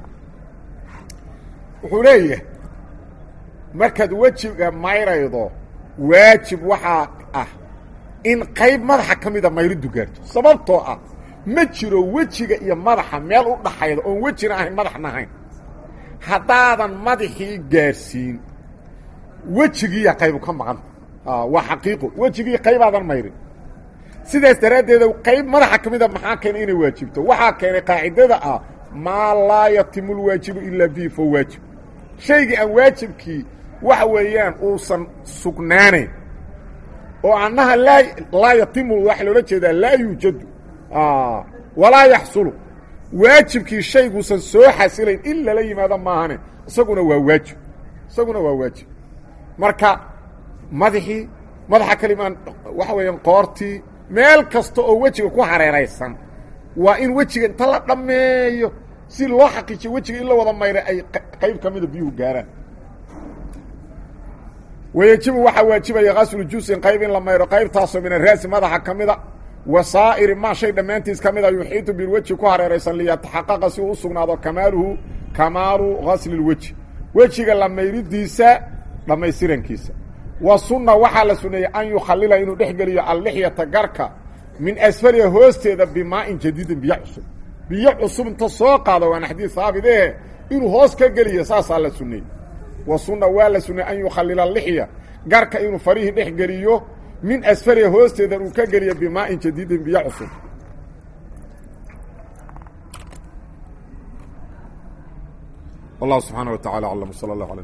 wuxuu leeyahay markaad wejiga mayraydo waajib waxaa ah in qayb madaxa ka mida mayriddu gaarto sababtoo ah ma jiro wejiga iyo madaxa meel u dhaxayda oon wejina ahayn madaxna ahayn haddaadan madaxii gaarsiin wejigiiya qaybu ka maqanta waa xaqiiqo wejigii qaybaadan mayrin sidaas daraaddeeda qayb madaxa ka mida maxaa keenay inay waajibto waxaa keenay qaacidada ah maa laa yatimu lwaajibu ilaa bihi fo waajib shaygii aan waajibkii waxa weeyaan uusan sugnaanayn oo annaha laa laa yatimu waxaa loola jeedaa laa yuujadu walaa yaxsulu waajibkii shayguusan soo xasilayn in lala yimaado maahane isaguna waa waajib isaguna waa waajib marka madaxii madaxa kalimaan waxa weeyaan qoortii meel kasta oo wejiga ku hareeraysan waa in wejiga inta la dhammeeyo si loo xaqiijiyo wejiga in la wada mayra ay qayb ka mida biyuhu gaaraan wayejibu waxaa waajibaya qaslu jusin qayb in la mayro qaybtaasoo min araasi madaxa ka mida wa saa'iri maa shay dhammaantiis ka mida yuxiitu bilweji ku hareeraysan liyataxaqaqa si uu u sugnaado kamaaluhu kamaalu gasli lweji wejiga la mayridiisa dhammaystirankiisa wa sunna waxaa la suneeyey an yukhallila inuu dhex geliyo allixyata garka min asfaliha hoosteeda bimaa'in jadiidin biyo cusub biyo cusub inta soo qaado waana xadiis haabit ehe inuu hoos ka geliyo saasaa la suneeyey wa sunna waa la suneeyey an yukhallila lixya garka inuu farihii dhex geliyo min asfaliha hoosteeda uu ka geliyo bimaa'in jadiidin biyo cusub wallahu subxaana wa tacala aclam sala allah ala